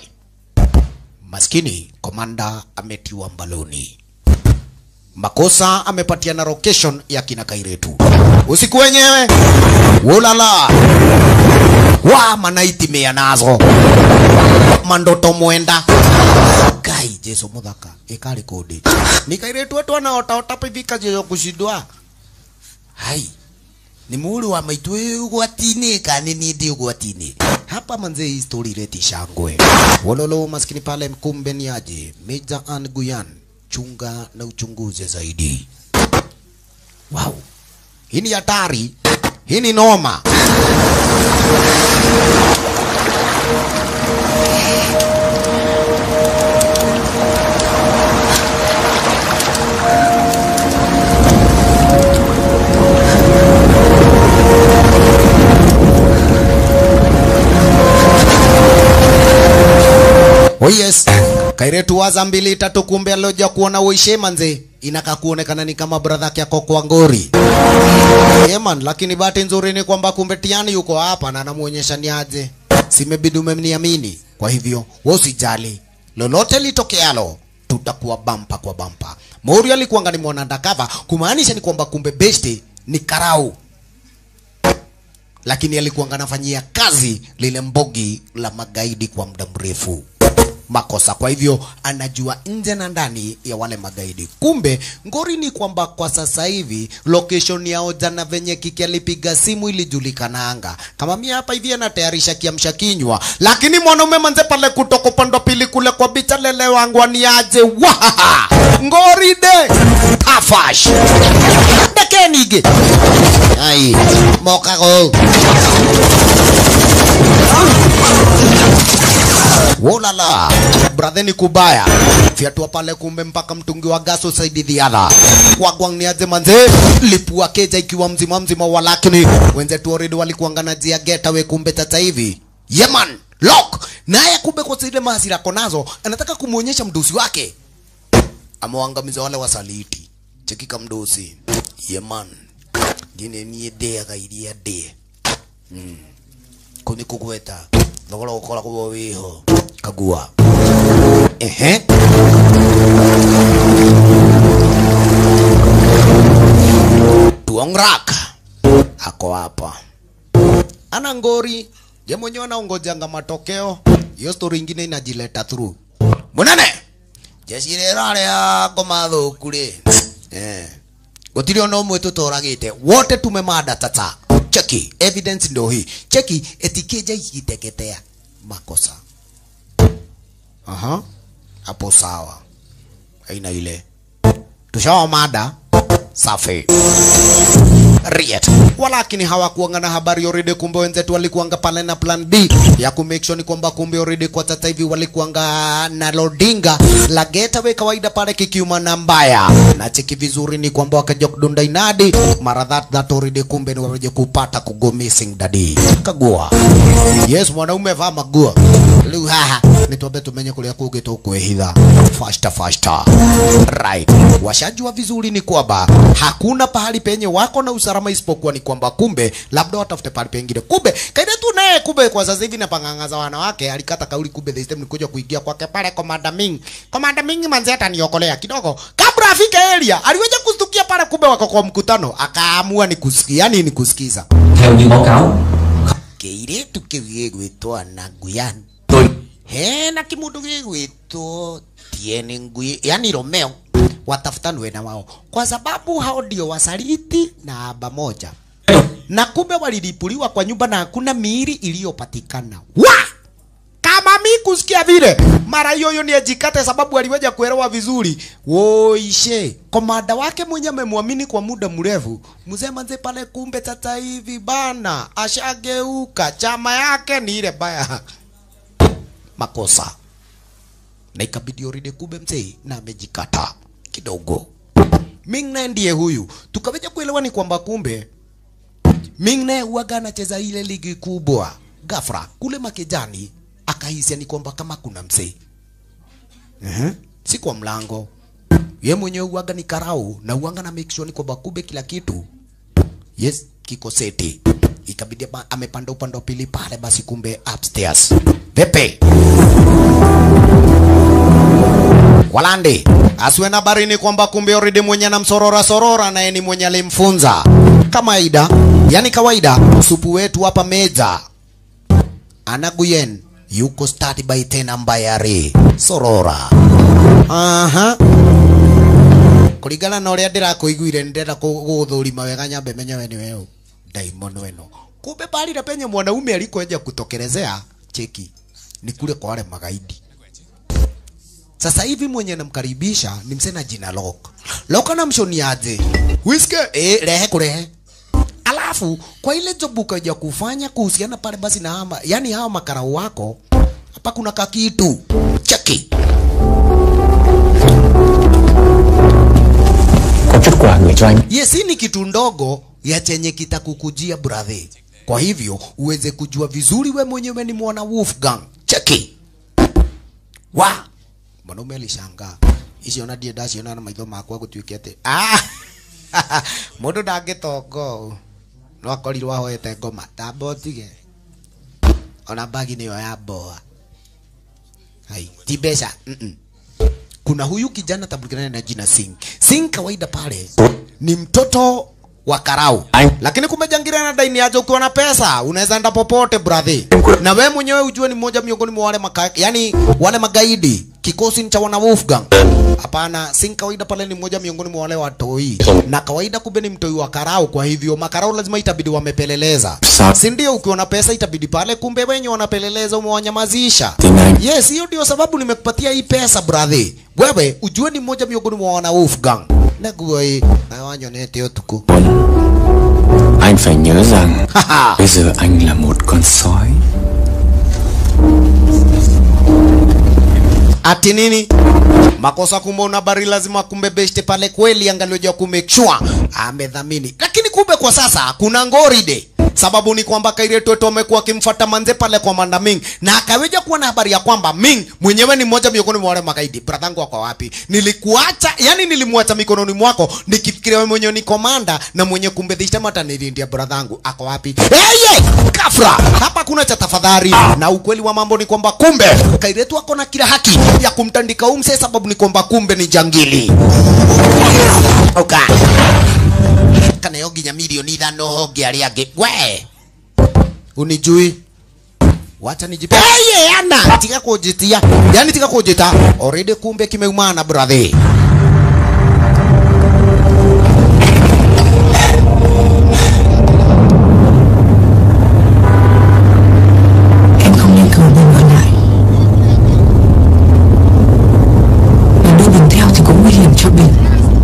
maskini komanda ametiwa mbaloni. Makosa amepatiana location ya kina Kairetu. Usiku wenyewe ulala wa manaiti mea nazo mandoto mwenda kai jesu muthaka ikari kundi ni Kairetu wetu anaota ota pivika jeyo kushindwa hai ni muri wa maitu ugwati-inĩ kana nĩ niĩ ndĩ ugwati-inĩ hapa manze hii story ileti shangwe wololo maskini pale kumbe ni aje Major Ann Guyan chunga na uchunguze zaidi wow hii ni hatari hii ni noma Oh yes. Kairetu waza mbili tatu kumbe aloja kuona uishe manze. Inaka kuonekana ni kama brother yake ako kwa ngori. Yeah man, lakini bahati nzuri ni kwamba kumbe Tiani yuko hapa na anamuonyesha ni aje. Simebidi umeniamini. Kwa hivyo, wewe usijali. Lolote litokealo tutakuwa bampa kwa bampa. Mori alikuwa ngani mwana undercover kumaanisha ni kwamba kumbe besti ni karau lakini alikuwa anafanyia kazi lile mbogi la magaidi kwa muda mrefu makosa kwa hivyo anajua nje na ndani ya wale magaidi kumbe ngori ni kwamba kwa sasa hivi location yao jana venye kiki alipiga simu ilijulikana anga kama mimi hapa hivi anatayarisha kiamsha kinywa lakini mwanaume manze pale kutoka upande wa pili kule kwa bicha lele wangu aniaje wahaha ngori de tafash dekenige ai mokago Wolala, bratheni kubaya fiatua pale, kumbe mpaka mtungi wa gaso saidi dhiadha wagwang ni aje manze, lipua keja ikiwa mzima mzima, walakini wenzetu already walikuangana jia getaway, kumbe tata hivi yeman lock naye kumbe kwa zile mahasira konazo anataka kumuonyesha mdosi wake amewaangamiza wale wasaliti chekika mdosi yeman ngine niä ndäaga iria ndä kå nä kå gweta thogora gå koragwo wä ho kagua ehe tuongrak ako hapa ana ngori je mwenyewe anaongojanga matokeo hiyo story ingine inajileta through munene jeshi rĩrarĩa ngoma thũku rĩ eh gũtirĩ ona ũmwe tũtoragĩte wote tumemada tata cheki evidence ndo hii cheki etikija ikiteketea makosa aha hapo sawa aina ile tushawamada safi Riet. Walakini hawakuanga na habari already, kumbe wenzetu walikuanga pale na plan B ya ku make sure ni kwamba kumbe already kwa sasa hivi walikuanga na loadinga la getaway kawaida pale kikiuma na mbaya na cheki vizuri ni kwamba wakaja kudunda inadi mara that that already, kumbe ni waje kupata kugo missing dadi kagua yes mwanaume vaa magua riu haha nitwambe tumenye kuria kungi tukwihitha fasta fasta right washajua vizuri ni kwamba hakuna pahali penye wako na usalama isipokuwa ni kwamba kumbe labda watafute pahali pengine kumbe kaida tu naye kumbe kwa sasa hivi napang'ang'aza wanawake alikata kauli kumbe the system nikuja kuingia kwake pale komanda Ming komanda Ming manzi ataniokolea kidogo kabla afike area aliweza kustukia pale kumbe wako kwa mkutano akaamua ni kusikia yani ni kusikiza Theo như báo cáo kĩirĩtu kĩu gĩgwĩtwo na nguyan Tôi hena kimundu gĩgwĩtwo tiene ngui yani Romeo watafutanwe na wao kwa sababu hao ndio wasaliti na aba moja na kumbe walilipuliwa kwa nyumba na hakuna miili iliyopatikana wa kama mi kusikia vile mara hiyo hiyo ni ajikate sababu aliweza kuelewa vizuri woishe komanda wake mwenye amemwamini kwa muda mrefu mzee manze pale kumbe sasa hivi bana ashageuka chama yake ni ile baya makosa na ikabidi already kumbe mzee na amejikata kidogo Ming naye ndiye huyu tukaweja kuelewa ni kwamba kumbe Ming naye huwaga anacheza ile ligi kubwa gafra kule makejani akahisia ni kwamba kama kuna mzee uh-huh. si kwa mlango ye mwenyewe huwaga ni karau na huwaga na make sure ni kwamba kumbe kila kitu yes kiko seti ikabidi ba- amepanda upande wa pili pale basi kumbe upstairs pepe Walandi asiwe na barini kwamba kumbe already mwenye anamsorora sorora naye ni mwenye alimfunza kawaida, yani kawaida. Supu wetu hapa meza anaguyen yuko start by tena mbayari sorora aha kuringana na uria ndirakuiguire ndirenda guthurima wega nyambe menye we ni wewe daimon weno kumbe bali na penye mwanaume alikoeja kutokelezea cheki ni kule kwa wale magaidi sasa hivi mwenye namkaribisha ni msena jina Lok. Lok anamshoni aje? Whiske eh, rehe kurehe. Alafu kwa ile job ukaja kufanya kuhusiana pale basi na hama, yani hawa makarau wako hapa kuna kakitu cheki Có chút quà gửi cho anh Yes, hii ni kitu ndogo ya chenye kitakukujia brother. Kwa hivyo uweze kujua vizuri we mwenyewe ni mwana Wolfgang. Cheki. Wa. Mwanaume alishangaa. Icio na ndie ndaciona na maitho makwa gũtuĩke atĩ ah mũndũ ndangĩtongo no akorirwo ahoete ngoma tamba ũtige ona bagi nĩyo ya mboa hai ti mbeca mm -mm kuna huyu kijana tambulikana na jina Singh. Singh kawaida pale ni mtoto wa karau, lakini kumbe jangira na daini aje, ukiwa na pesa unaweza enda popote brother, na we mwenyewe ujue ni mmoja miongoni mwa wale maka, yani wale magaidi kikosi cha wana Wolfgang. Hapana, Singh kawaida pale ni mmoja miongoni mwa wale watoi, na kawaida kumbe ni mtoi wa karau. Kwa hivyo makarau lazima itabidi wamepeleleza, si ndio? Ukiwa na pesa itabidi pale, kumbe wenye wanapeleleza umewanyamazisha. Yes, hiyo ndio sababu nimekupatia hii pesa brother. Wewe ujue ni mmoja miongoni mwa wana Wolfgang. Naguo hii na wanyonete utuku. Anh phải nhớ rằng Bây giờ anh là một con sói Ati nini? Makosa kumbe una bari lazima kumbe beshte pale kweli angalioja ku make sure amedhamini. Lakini kumbe kwa sasa kuna ngoride. Sababu ni kwamba Kairetu wetu amekuwa akimfuata manze pale kwa Manda Ming na akaweja kuwa na habari ya kwamba Ming mwenyewe ni mmoja miongoni mwa wale magaidi. Bradhangu wako wapi? Nilikuacha, yani nilimwacha mikononi mwako nikifikiria wewe mwenyewe ni komanda na mwenye kumbe this time hata nilindia bradhangu ako wapi? Hey, kafra hapa kuna cha tafadhali, na ukweli wa mambo ni kwamba kumbe Kairetu ako na kila haki ya kumtandika umse, sababu ni kwamba kumbe ni jangili okay kana yo nginya milioni ithano honge aria angi we unijui wacha nijipe hey, ana tika kujitia yani tika kujita already kumbe kimeumana brother Em không nên cầu mình ở lại Mà đưa Bình theo thì cũng nguy hiểm cho Bình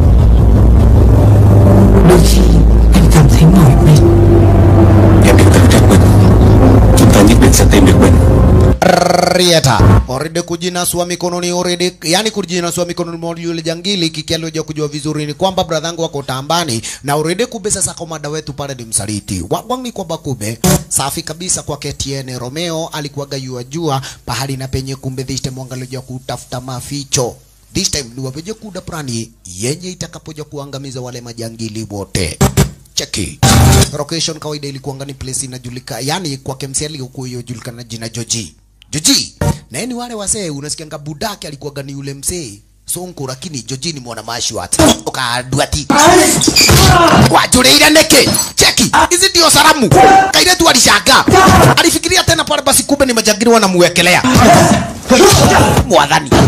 Đôi khi em cảm thấy mỏi mệt Em đừng tự trách mình Chúng ta nhất định sẽ tìm được mình Rieta already kujinasua mikononi already, yani kujinasua mikononi mwa yule jangili. Kiki alioja kujua vizuri ni kwamba bradhangu wako tambani na already kube sasa komanda wetu pale ni msaliti wagwang ni kwamba kube safi kabisa kwa KTN Romeo alikuwaga yua jua pahali na penye kumbe this time wangalioja kutafuta maficho this time ni wapeje kuda prani yenye itakapoja kuangamiza wale majangili wote cheki location kawaida ilikuwa ni place inajulika yani kwa KMCL huko hiyo julikana jina Joji Joji na yeye ni wale wasee unasikia budake alikuwa ni yule msee sonko lakini Joji ni mwana mashwat ukaduati wajureire neke cheki hizi ndio salamu kaire tu alishangaa alifikiria tena pale basi kumbe ni majangili wanamuwekelea mwadhani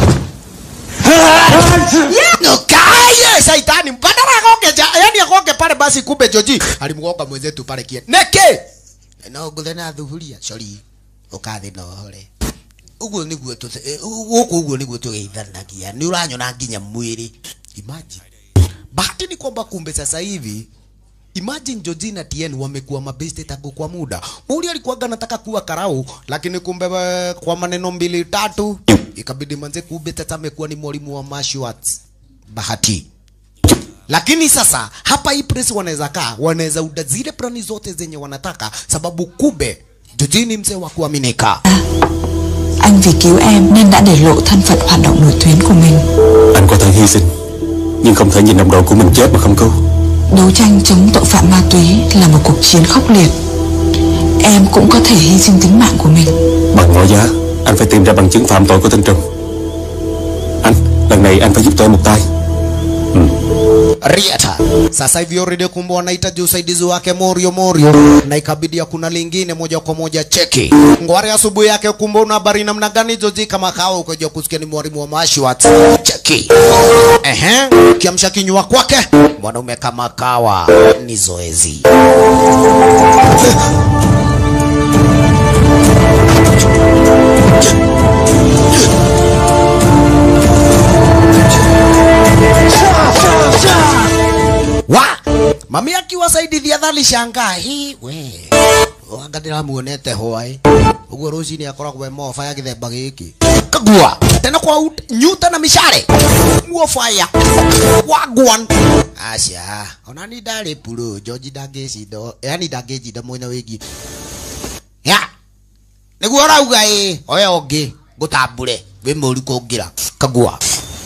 Nukaye shaitani badala agoge ja, yani agoge pale basi kumbe Joji alimgonga mwenzetu pale kie. Neke. Na uguthe na thuburia sorry. Ukathi na hore. Uguo niguo tu guku uguo niguo tugeithanagia. Ni uranyona nginya mwiri. Imagine. Bahati ni kwamba kumbe sasa hivi Imagine Georgie na TN wamekuwa mabeste tangu kwa muda. Muri alikuwaga anataka kuwa karau, lakini kumbe we, kwa maneno mbili tatu ikabidi manze kumbe tata amekuwa ni mwalimu wa martial arts. Bahati. Lakini sasa hapa hii press wanaweza kaa, wanaweza uda zile plani zote zenye wanataka, sababu kumbe Georgie ni mzee wa kuaminika. Anh vì cứu em nên đã để lộ thân phận hoạt động nổi tuyến của mình Anh có thể hy sinh Nhưng không thể nhìn đồng đội của mình chết mà không cứu Đấu tranh chống tội phạm ma túy là một cuộc chiến khốc liệt Em cũng có thể hy sinh tính mạng của mình Bằng mọi giá Anh phải tìm ra bằng chứng phạm tội của Tân Trùng Anh Lần này anh phải giúp tôi một tay Riata. Sasa hivi already kumbe wanahitaji usaidizi wake Morio Morio, na ikabidi kuna lingine moja kwa moja cheki ngware asubuhi yake. Kumbe una habari namna gani Joji kama kawa ukaja kusikia ni mwalimu wa mashwat cheki. Ehe, kiamsha kinywa kwake mwanaume kama kawa ni zoezi. wa mami akiwasaidithia thali shangaa hi we wanga ndiramuonete hwai uguo rucinĩ akoragwo e moba ya gĩthemba gĩkĩ kagua tena kwa ut- nyuta na mishare muo fire wagwan aca ona ni ndarĩ puro George ndangĩcinda yani ndangĩnjinda mwena wĩgiĩ ya nĩguo ũrauga ĩ oya ũngĩ ngũtambũre wĩ mũru kũngĩra kagua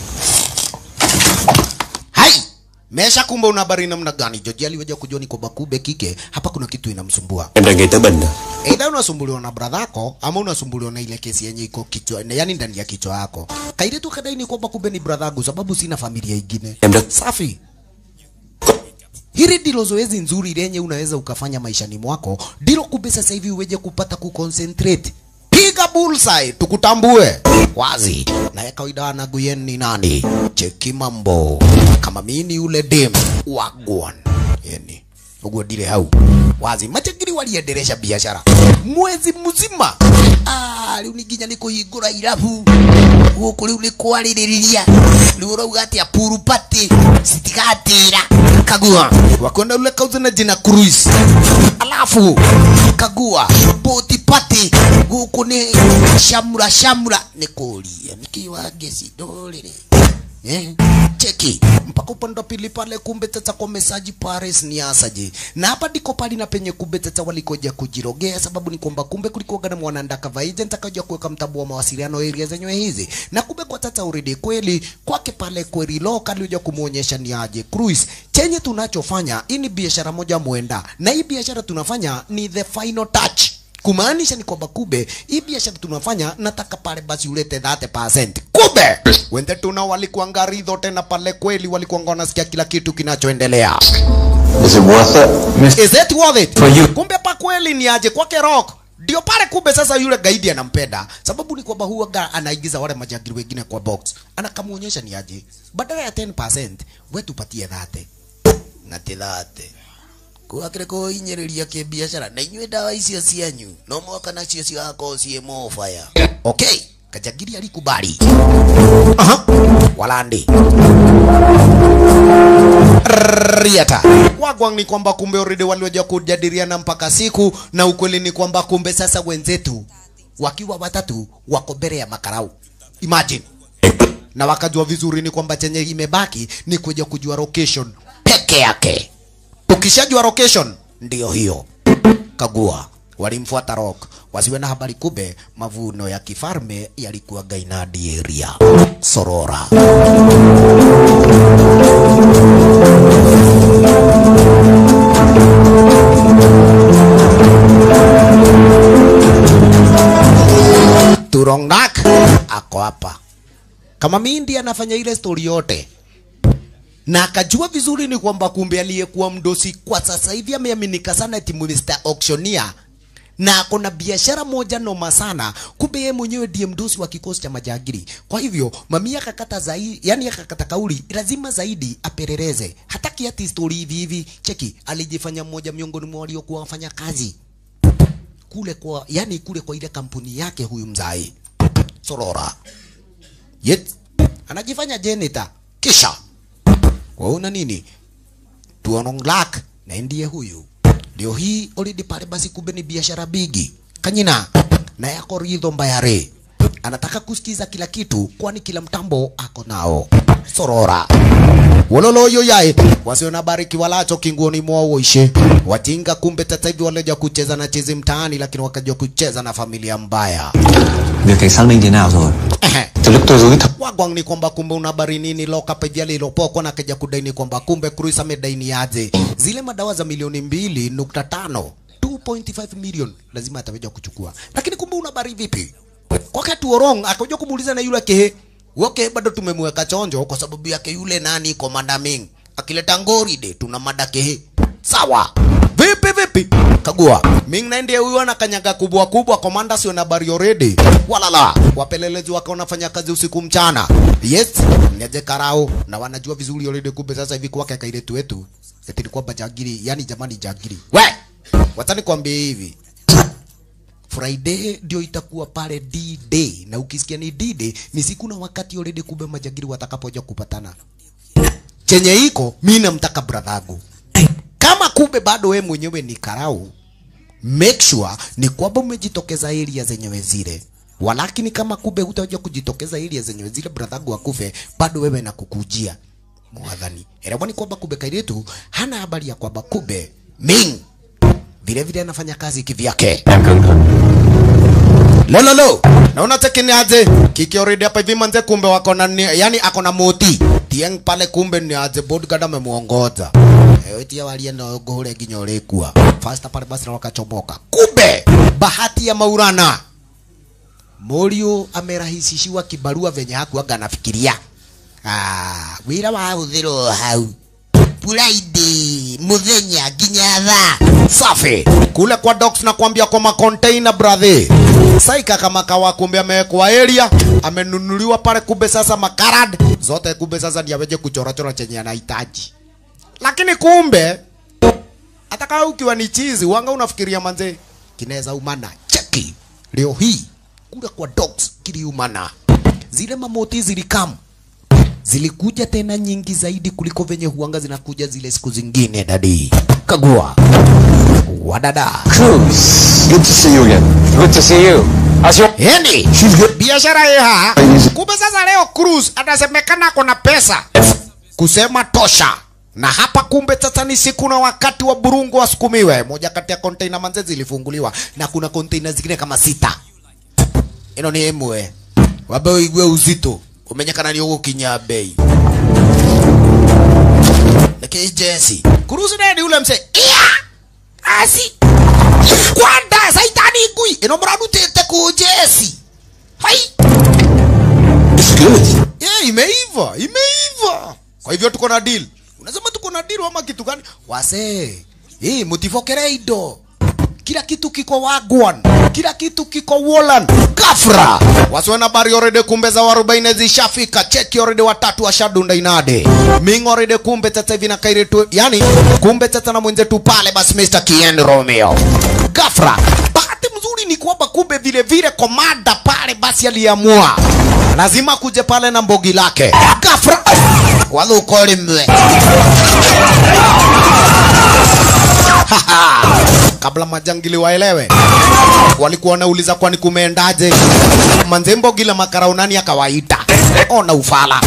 hai mesha kumbe una habari namna gani George aliweja kujua ni kwamba kumbe kike hapa kuna kitu inamsumbua Em đang nghĩ tới Bình rồi Either unasumbuliwa na brother yako ama unasumbuliwa na ile kesi yenye iko kichwa, yani ndani ya kichwa yako. Kaire tu kadai ni kwamba kumbe ni brother yangu sababu sina familia ingine. Em rất Safi. Hili ndilo zoezi nzuri lenye unaweza ukafanya maishani mwako, ndilo kumbe sasa hivi uweje kupata kuconcentrate. Piga bullseye tukutambue wazi. Na ya kawaida anaguyen ni nani? Cheki mambo. Kama mimi ni ule dem wagwan. Yani uguo ndire hau wazi machangiri waliendelesha biashara mwezi mzima ah riu ni nginya ni kuhingura irabu guku riu ni kwaririria riu urauga atia puru party citigatira kagua wakwenda ule kauze na jina cruise alafu kagua boti party guku ni shamura shamura ni kuria nikiwa gesi dorire Eh, cheki mpaka upande wa pili pale, kumbe tata kwa mesaji Paris ni asaje, na hapa ndiko pali na penye kumbe tata walikoja kujirogea, sababu ni kwamba kumbe kulikuwa na mwanandaka agent akaja kuweka mtambo wa mawasiliano area zenyewe hizi, na kumbe kwa tata already kweli kwake pale kweli loka alikuja kumuonyesha ni aje cruise chenye tunachofanya hii ni biashara moja mwenda, na hii biashara tunafanya ni the final touch kumaanisha ni kwamba kube hii biashara tunafanya nataka pale basi ulete 30% kube wende tuna walikuwa ngaridho tena pale kweli walikuwa wanasikia kila kitu kinachoendelea Is it worth it? is it worth it For you. kumbe pa kweli ni aje kwake rock ndio pale kumbe sasa yule gaidi anampenda sababu ni kwamba huaga anaigiza wale majangili wengine kwa box anakamwonyesha ni aje badala ya 10% we tupatie thate na ti thate kwakire kuhinyiriria kibiacara na inyue dawa icio cianyu no mwaka nacio cigakorwo ciĩ mofaya okay kajagiri alikubali aha walandi riata wagwang ni kwamba kumbe already walioja kujadiliana mpaka siku na ukweli ni kwamba kumbe sasa wenzetu wakiwa watatu wako mbele ya makarau imagine na wakajua vizuri ni kwamba chenye imebaki ni kuja kujua location peke yake ukishajua location ndio hiyo kagua walimfuata rock wasiwe na habari kube mavuno ya kifalme yalikuwa gainadi area sorora Turongnak ako hapa kama mindi anafanya ile story yote na akajua vizuri ni kwamba kumbe aliyekuwa mdosi kwa sasa hivi ameaminika sana eti Mr. Auctioneer na kuna biashara moja noma sana, kumbe yeye mwenyewe ndiye mdosi wa kikosi cha majagiri. Kwa hivyo mami akakata zaidi, yani akakata kauli, lazima zaidi apeleleze, hataki ati story hivi hivi. Cheki, alijifanya mmoja miongoni mwa waliokuwa wafanya kazi kule kwa, yani kule kwa ile kampuni yake huyu mzai Sorora. Yet anajifanya janitor kisha waona nini tuononglak na ndiye huyu ndio hii already pale basi kumbe ni biashara bigi kanyina na yako ridho mbayare anataka kusikiza kila kitu kwani kila mtambo ako nao sorora wololoyo yae wasiona bariki walacho kinguoni mwao uishe wajinga kumbe sasa hivi waleja kucheza na chizi mtaani lakini wakajua kucheza na familia mbaya Việc cảnh xác minh thế nào rồi? Từ lúc tôi rúi thật wagwang ni kwamba kumbe una habari nini lock up hivi alilopokwa na kaja kudaini kwamba kumbe Cruise amedaini aje zile madawa za milioni mbili nukta tano 2.5 million lazima ataweja kuchukua lakini kumbe una habari vipi wakati Orong akaja kumuuliza na yule kehe woke bado tumemweka chonjo kwa sababu yake yule nani Commander Ming akileta ngori de tuna mada kehe sawa vipi vipi kagua Ming na ndiye huyu anakanyaga kubwa kubwa komanda sio na habari already walala wapelelezi wake wanafanya kazi usiku mchana yes neje karao na wanajua vizuri already kumbe sasa hivi kwake kailetu wetu eti ni kwamba jagiri yani jamani jagiri we watani kwambie hivi Friday ndio itakuwa pale D-Day na ukisikia ni D-Day ni siku na wakati already kumbe majagiri watakapoja kupatana chenye iko mi namtaka bradhagu kama kumbe bado we mwenyewe ni karau make sure ni kwamba umejitokeza area zenyewe zile walakini kama kumbe hutaja kujitokeza area zenyewe zile bradhagu akufe bado wewe na kukujia mwadhani elewa ni kwamba kumbe kairetu hana habari ya kwamba kumbe ming vile vile anafanya kazi kivyake Em cẩn thận lololo naona tekini aje kiki already hapa hivi manze kumbe wako na ni- yani ako na moti tieng pale kumbe ni aje bodyguard amemuongoza ewe tia walia na gohore ginya ulikuwa fasta pale basi na wakachomoka kumbe bahati ya maurana Morio amerahisishiwa kibarua venye hakuaga anafikiria ah wira wa huthiro hau Friday muthenya nginya thaa safi kule kwa docks na kuambia kwa macontainer brother saika kama kawa kumbe amewekwa area amenunuliwa pale kumbe sasa makarad zote kumbe sasa ndiye aweje kuchora chora chenye anahitaji lakini kumbe hata kama ukiwa ni chizi wanga unafikiria manze kinaweza umana cheki leo hii kule kwa docks kiliumana zile mamoti zilikam zilikuja tena nyingi zaidi kuliko venye huanga zinakuja zile siku zingine dadi kagua wadada Cruz, good to see you again. Good to see you As you yani biashara yeha kumbe sasa leo Cruz atasemekana kuna pesa kusema tosha na hapa kumbe sasa ni siku na wakati wa burungu wasukumiwe moja kati ya container manze zilifunguliwa na kuna container zingine kama sita ino ni imwe wabe uigue uzito umenyekana ni ugukinya bei niki jesi Cruz nedi ule mse iya asi kwanda saitani ngui ino mradutite ku jesi hai It's good. yeah, imeiva imeiva kwa hivyo tuko na deal unasema tuko na deal ama kitu gani wase hii mutifokere indo kila kitu kiko wagwan kila kitu kiko wolan gafra wasiwe na bari orede kumbe za warubaine zishafika cheki orede watatu washadunda inade ming orede kumbe tata hivi na kaire tu yani kumbe tata na mwenzetu pale basi Mr. Kien Romeo gafra bahati mzuri ni kwamba kumbe vile vile komanda pale basi aliamua lazima kuje pale na mbogi lake gafra walukolimwe kabla majangili waelewe walikuwa wanauliza kwani kumeendaje manzembo gila makaraunani akawaita ona ufala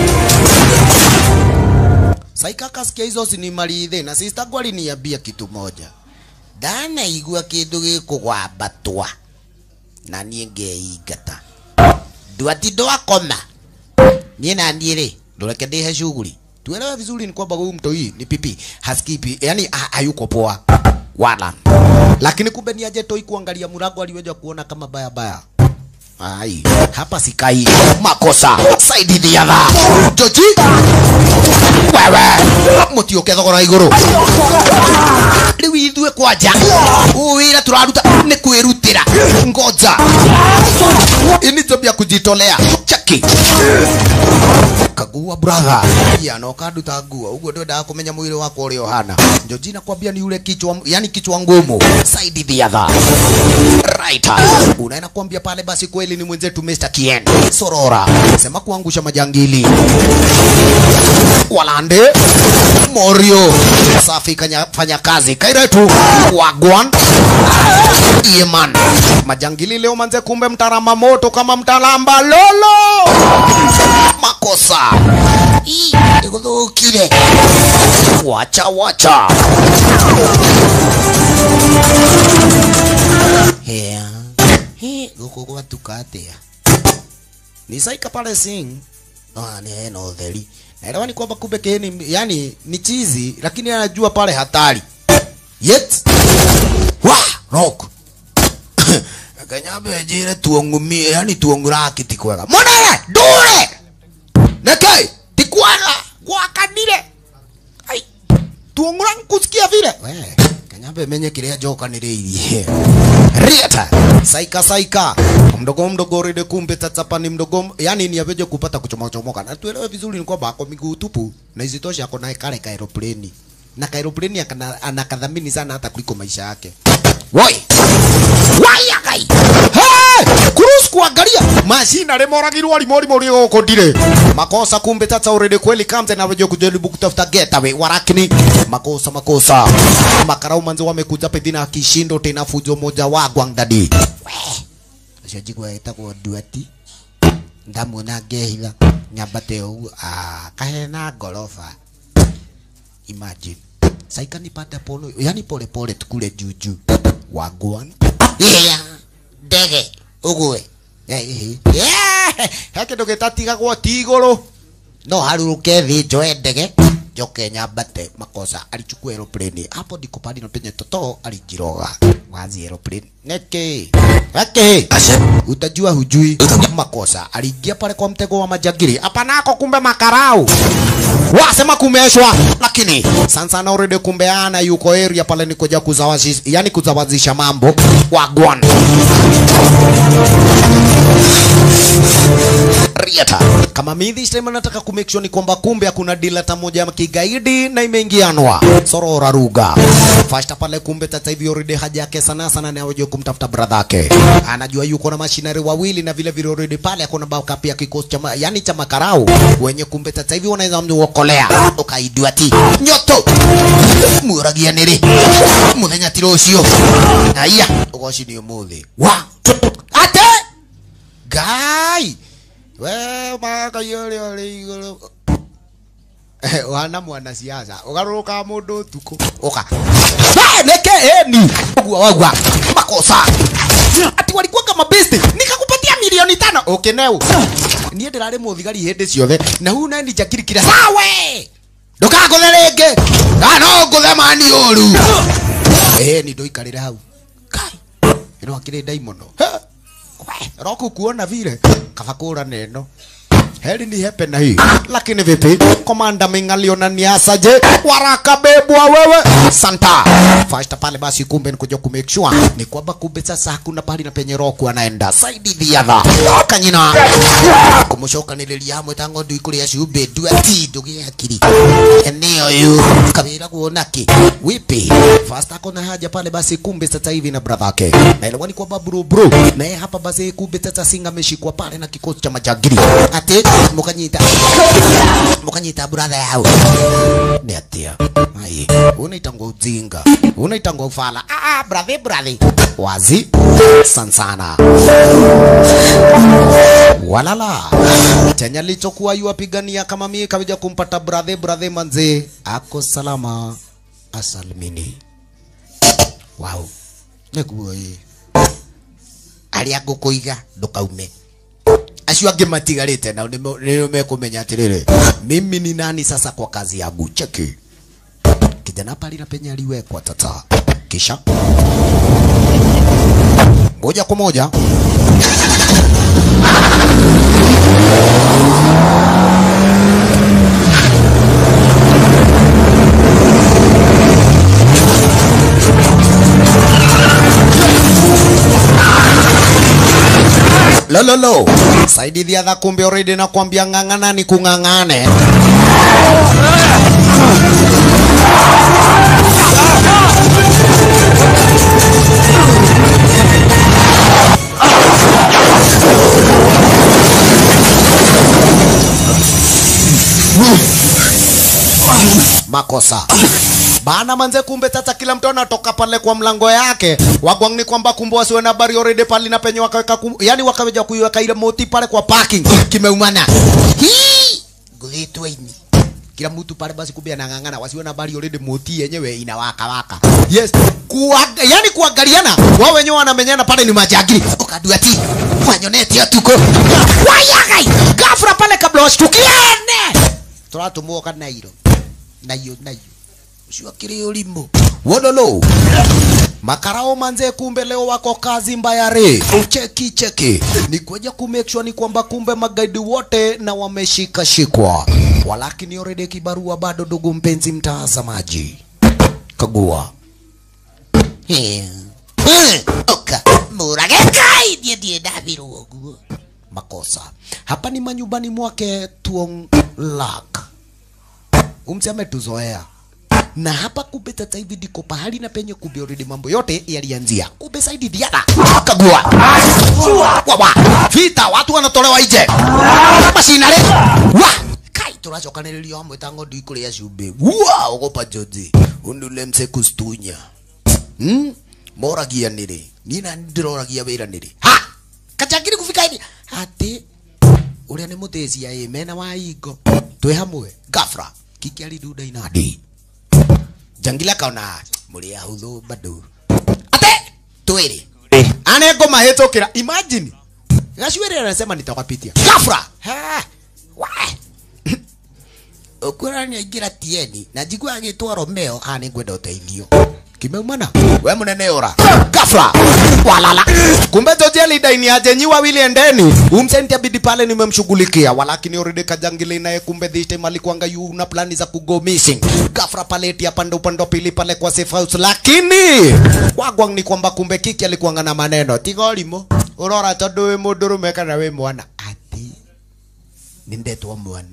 saikaka sikia hizo sinimalithe na sistagu aliniambia kitu moja ndanaigua kindu gikugwambatwa na niĩ ngeingata ndwatindwo akoma niĩ na niĩ rĩ ndũreke ndĩhe shughuli tuelewe vizuri ni kwamba huyu mtoi ni pipi haskipi yani ha, hayuko poa wala lakini kumbe ni aje toi kuangalia mlango aliweza kuona kama baya baya ai hapa sikai makosa saidi thiatha joji wewe mutioke thogora iguru riu ithue kwanja huu wira turaruta ni kwirutira ngoja ini job ya kujitolea chaki kagua brother ya no kandu ta nguo uguo ndwendaga kumenya mwiri wakwa uria uhana njoji nakwambia ni ule kichwa yani kichwa ngumu side the other right unaenda kuambia pale basi kweli ni mwenzetu Mr. Kien Sorora sema kuangusha majangili walande Morio safi kanya, fanya kazi kairetu wagwan Yeman majangili leo manze kumbe mtarama moto kama mtalamba lolo makosa Ii, iguthukire wacha wacha hea he guku gwatuka atia ni saika pale sing ah ni hena utheri naelewa ni kwamba kumbe keni yani ni chizi lakini anajua pale hatari yet wa rock kanyambe njire tuongumie yani tuonguraki ti kwega monere ndure neke ti kwega gwakanire ai tuongura nkusikia vile we kanyambe menye kiria njokaniriirie rieta saika saika mdogo mdogo rede kumbe tatapa ni mdogo yani ni aveje kupata kuchomoka chomoka na tuelewe vizuri ni kwamba ako miguu tupu na isitoshe ako naye kale ka aeroplane na ka aeroplane akana- anakadhamini sana hata kuliko maisha yake woi waya kai hey! kurus kuangalia mashina remoragirwo arimori mori goko ndire makosa kumbe tata already kweli kamte na wewe kujaribu kutafuta getaway warakini makosa makosa makarau manzo wamekuja pedina kishindo tena fujo moja wa gwangdadi acio njigua ĩtagwo nduati ndamuona ngehitha nyambate ũguo ah, kahena ngoroba imagine saika nipate polo yani pole pole tukule juju wagwan yeah ndege ugue yeah he kindu gitatigagwo ti iguru no haruruke thi njoe ndege njoke nyambate makosa alichukua aeroplane hapo ndiko pali na penye toto alijiroga wazi aeroplane neke neke utajua hujui makosa aliingia pale kwa mtego wa majangili hapanako kumbe makarau wasema kumeshwa lakini sansana already kumbe ana yuko area pale ni kuja kuzawazisha yani kuzawazisha mambo wagwan Riata. Kama mimi this time nataka ku make sure ni kwamba kumbe hakuna deal hata moja ya kigaidi na imeingianwa. Sorora ruga. Fasta pale kumbe tata hivi already haja yake sana sana na waje kumtafuta brother yake. Anajua yuko na mashinari wawili na vile vile already pale akona backup ya kikosi cha ma- yani cha makarau wenye kumbe tata hivi wanaweza mniokolea. Ukaidua ti. Nyoto. Muragia nere. Muthenya tiro ucio. Aya, ugoci ni umuthi. Wa. Ate. Gai we maka yole ole igoro wana mwana siasa ugaruka mundu tuko oka hey, neke eni ogwa wagwa makosa ati walikuwa kama best nikakupatia milioni tano okay neu niä ndä rarä må thigari hä ndä ciothe na hu nani njakirikira sawe ndåkangå the rä ngä no ngå the mani å ru ni ndå ikarä re hau kai ä no akä rä ndai må no roku kuona vile kaba kå ra neno heri ni hepe na hii lakini vipi komanda mingaliona ni asaje waraka bebwa wewe santa fasta pale basi kumbe nikuja ku make sure ni kwamba kumbe sasa hakuna pahali na penye roku anaenda saidi dhiadha kanyina kumushoka nililia mwetango ndu ikuria ciumbe ndu ati ndugie akiri eneo yu kabira kuonaki wipi fasta kona haja pale basi kumbe sasa hivi na brother yake na ilikuwa ni kwamba bro bro naye hapa basi kumbe sasa singa ameshikwa pale na kikosi cha majagiri ati mukanyita mukanyita brother yao ni atia ai unaitangwa ujinga unaitangwa ufala ah ah brother brother wazi sansana walala chenye alichokuwa yuwapigania kama mie kawija kumpata brother brother manze ako salama asalimini wow niguo ĩ arĩa ngũkũiga ndũkaume acio angĩ matigarĩte nao nĩmo- nĩo mekũmenya atĩrĩrĩ mimi ni nani sasa kwa kazi yangu cheki kijana pali na penye aliwekwa tata kisha moja kwa moja lololo saidi dhiadha kumbe already nakwambia ng'ang'ana ni kung'ang'ane makosa bana manze kumbe sasa kila mtu anatoka pale kwa mlango yake wagwang ni kwamba kumbe wasiwe na habari already pale na penye wakaweka kum, yani wakaweja kuiweka ile moti pale kwa parking kimeumana hii gugitwa ini kila mtu pale basi kumbe anang'ang'ana wasiwe na habari already moti yenyewe inawaka waka yes kuwa, yani kuangaliana wao wenyewe wanamenyana pale ni majagiri ukadua ti wanyonete tuko wayagai gafra pale kabla washtukiane turatumwo kana iro nayo nayo ucio kiri ulimbo wololo makarao manze kumbe leo wako kazi mbaya re cheki cheki ni kuja ku make sure ni kwamba kumbe magaidi wote na wameshika shikwa walakini already kibarua bado ndugu mpenzi mtazamaji kagua Eh. Eh, oka murage kai die die dabiru oguo makosa hapa ni manyumbani mwake tuong lak umse ametuzoea na hapa kumbe sasa hivi ndiko pahali na penye kumbe already mambo yote yalianzia kumbe saidi diada kagua wawa vita watu wanatolewa nje mashinare wa kai turacokanĩrĩrio hamwe ta ng'ondu ikũrĩa cumbĩ wa ũgopa njothi ũndũle mse kustunya hmm? moragia nĩrĩ niĩ na ndĩroragia wĩra nĩrĩ ha kachangiri kufika hivi ati ũrĩa nĩ mũtĩcia ĩ mena wa ingo twĩ hamwe gafra kikiari nduda inadi jangila kaona mũrĩ ahũthũ bado ate twĩrĩ ane ngoma hĩtũkĩra imagine gacuĩrĩ anasema nitakapitia gafra ha wa ũkwĩra nĩ aingĩra tieni na njigua agĩtwa Romeo kana nĩ ngwenda ũteithio kimeumana we mũnene ora gafra walala kumbe George alidaini aje nyi wawili endeni umsenti abidi pale nimemshughulikia walakini already kajangili naye kumbe this time alikuanga yu na plani za kugo missing gafra pale eti upande upande wa pili pale kwa safe house lakini wagwang ni kwamba kumbe kiki alikuanga na maneno tigorimo urora tondu wi mundurume kana wi mwana ati nindetwo mwana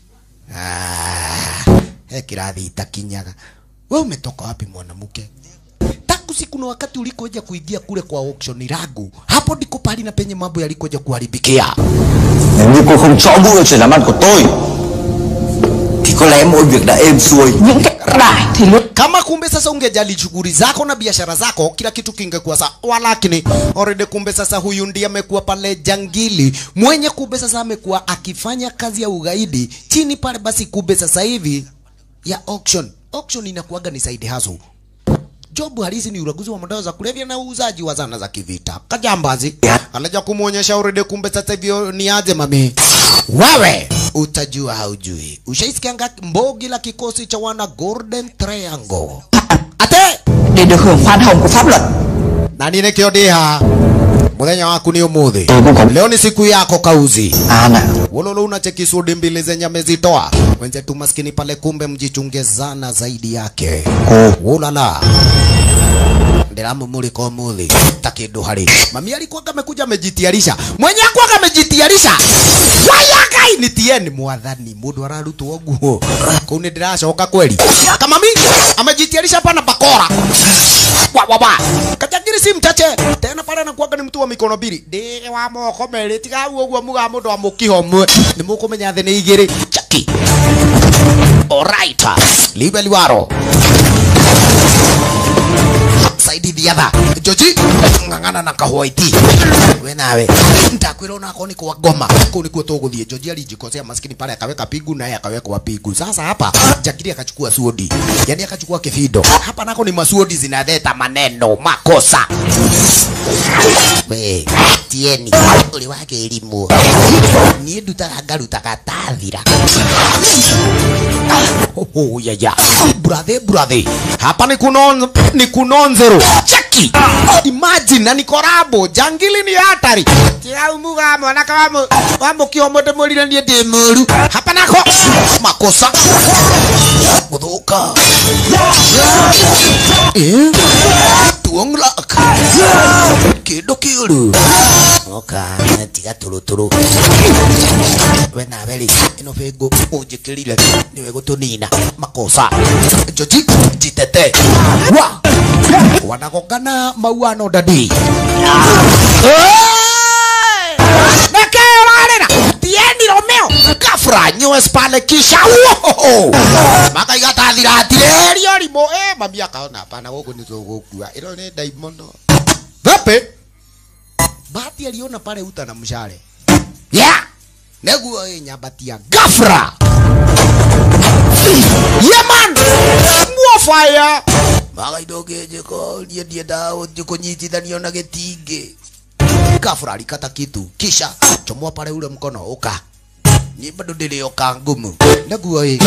Ah, he kirathi itakinyaga we umetoka wapi mwanamke tangu siku na wakati ulikoja kuingia kule kwa auction langu hapo ndiko pali na penye mambo yalikoja kuharibikia Nếu như cô không rõ vụ chuyện làm ăn của tôi Thì có lẽ mọi việc đã êm xuôi những cái đại thì luôn kama kumbe sasa ungejali shughuli zako na biashara zako kila kitu kingekuwa sawa walakini already kumbe sasa huyu ndiye amekuwa pale jangili mwenye kumbe sasa amekuwa akifanya kazi ya ugaidi chini pale basi kumbe sasa hivi ya auction auction inakuwaga ni side hustle job halisi ni uraguzi wa madawa za kulevya na uuzaji wa zana za kivita kajambazi anaja kumwonyesha already kumbe sasa hivyo ni aje mami wewe utajua haujui ushaisikianga mbogi la kikosi cha wana golden triangle ate để được hưởng khoan hồng của pháp luật na nĩ nĩkĩo ndĩ haha muthenya waku ni umuthi leo ni siku yako kauzi wololo unacheki sudi mbili zenye amezitoa wenzetu maskini pale kumbe mjichungezana zaidi yake ulala ndiramumulika umuthi ta kindu hari mami alikuwaga amekuja amejitiarisha mwenye akwaga amejitiarisha wayagai ni tieni mwathani mundu ararutwo nguo kuu ni ndiracoka kweli kamami amejitiarisha pana bakora wa wa wa kachagiri si mchache tena pale anakuwaga ni mtu wa mikono mbili ndi wa moko meri tiga uguo muga mundu wa mukiho mwe ni mukumenya thi ni igiri chaki alright libe liwaro saidi thiatha joji ng'ang'ana na kahwaiti we nawe ndakwira onako ni kwa ngoma kuu nikuo tuguthie joji alijikosea maskini pale akaweka pigu naye akawekwa pigu sasa hapa jakiri akachukua suodi yani akachukua kifido hapa nako ni masuodi zinaleta maneno makosa we tieni uri wake elimu niä ndutaga ngarutaga tathira oh, ya ya brother brother hapa ni kunon ni kunonzero cheki imagine na ni korabo jangili ni hatari tirau muga mwanaka wa mu wa mukio mundu murire nie ndi muru hapa nako makosa guthuka eh tuonglak kindu kiuru oka tiga turuturu we nawe rĩ ĩno bĩngũ ũnjĩkĩrire nĩwe gũtũnina makosa njoji jitete wa wanagongana mauano dadi Nekeo rarĩra tieni Romeo gafra nyues pale kisha uohoho makaiga ta thiratirĩrio rimũ ĩ mami akaona hapana gũkũ nĩ tũgũkua ĩno nĩ ndaimono vipi bahati aliona pale uta na mshale yeah neguo ĩ nyambatia gafra yeman muo fire magaidogenjeko niĩ ndiendaga gũthiĩ kũnyitithanio na gĩtingĩ gafra alikata kitu kisha chomoa pale ule mkono uka ni bado nilioka ngumu neguo ĩ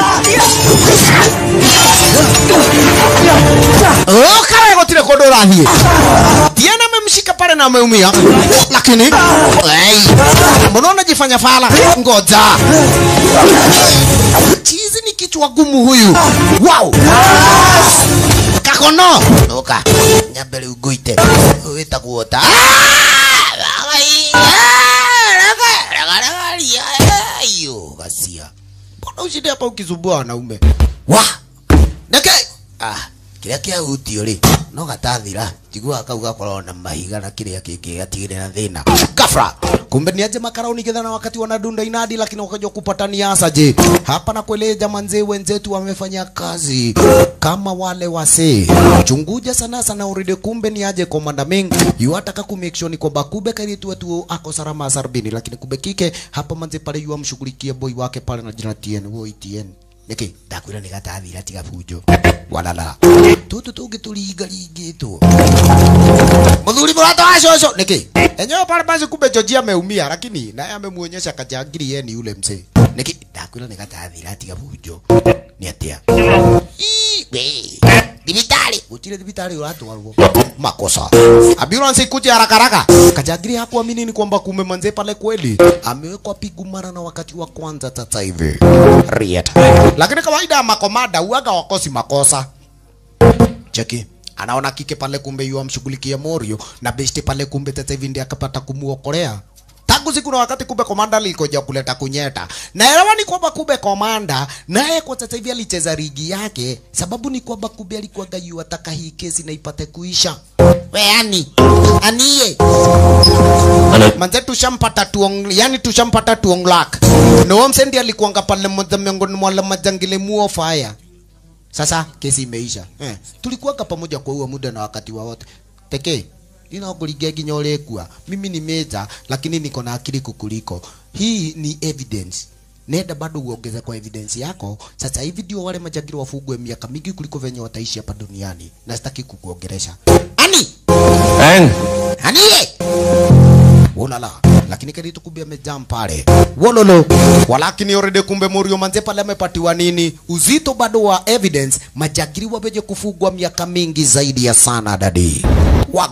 ukawe gũtirĩ kũndũ ũrathiĩ tiena amemshika pale na ameumia lakini ei, mbona unajifanya fala ngoja chizi ni kichwa gumu huyu wow kakono uka nyambere uguite wĩtagwo ta iyo gacia mbona ucinde hapa ukisumbua wanaume wa neke ah kiria kiahutio ri no gatathira njiguaga kau gakorwo na mahiga na kiria kingĩ gatigĩrĩ na thĩna gafra kumbe ni aje makarauni kidhana wakati wanadunda inadi lakini wakaja kupatania asaje hapa na kueleja manzee wenzetu wamefanya kazi kama wale wase chunguja sana sana uride kumbe ni aje komanda ming yuataka ku make sure ni kwamba kube karitu wetu ako salama sarbini lakini kube kike hapa manze pale yu amshughulikia boy wake pale na jina TN woi TN niki ndakwira ni gatathira tiga fujo walala tutu tungi turingaringitwo muthuri murata wa coco niki enyewe pale basi kumbe George ameumia lakini naye amemuonyesha kajangiri yeye ni yule mzee niki ndakwira ni gatathira tiga fujo ni atia Ii, we thibitari gutire thibitari uratwarwo makosa ambulance ikuje haraka haraka kajangiri hakuamini ni kwamba kume manze pale kweli amewekwa pigu mara na wakati wa kwanza sasa hivi riet lakini kawaida ya makomanda uaga wakosi makosa cheki anaona kike pale kumbe yu amshughulikia Morio na besti pale kumbe sasa hivi ndiye akapata kumuokolea tangu siku na wakati kumbe komanda alikoja kuleta kunyeta naelewa ni kwamba kumbe komanda naye kwa sasa hivi alicheza ligi yake sababu ni kwamba kumbe alikuwa gayu ataka hii kesi na ipate kuisha we ani aniye manze tushampata tuong yani tushampata tuong lak no msendi alikuanga pale mmoja miongoni mwa wale majangili muo fire sasa kesi imeisha eh, tulikuwaga pamoja kwa huo muda na wakati wa wote pekee ninakuligia ginya ulekua mimi ni meja lakini niko na akili kukuliko hii ni evidence nenda bado uongeze kwa evidence yako sasa hivi ndio wale majangili wafugwe miaka mingi kuliko venye wataishi hapa duniani na sitaki kukuongeresha ani An aniye ulala lakini karitu kumbe amejam pale wololo walakini already kumbe Morio manze pale amepatiwa nini uzito bado wa evidence majagiri wameje kufugwa miaka mingi zaidi ya sana dadi wagwan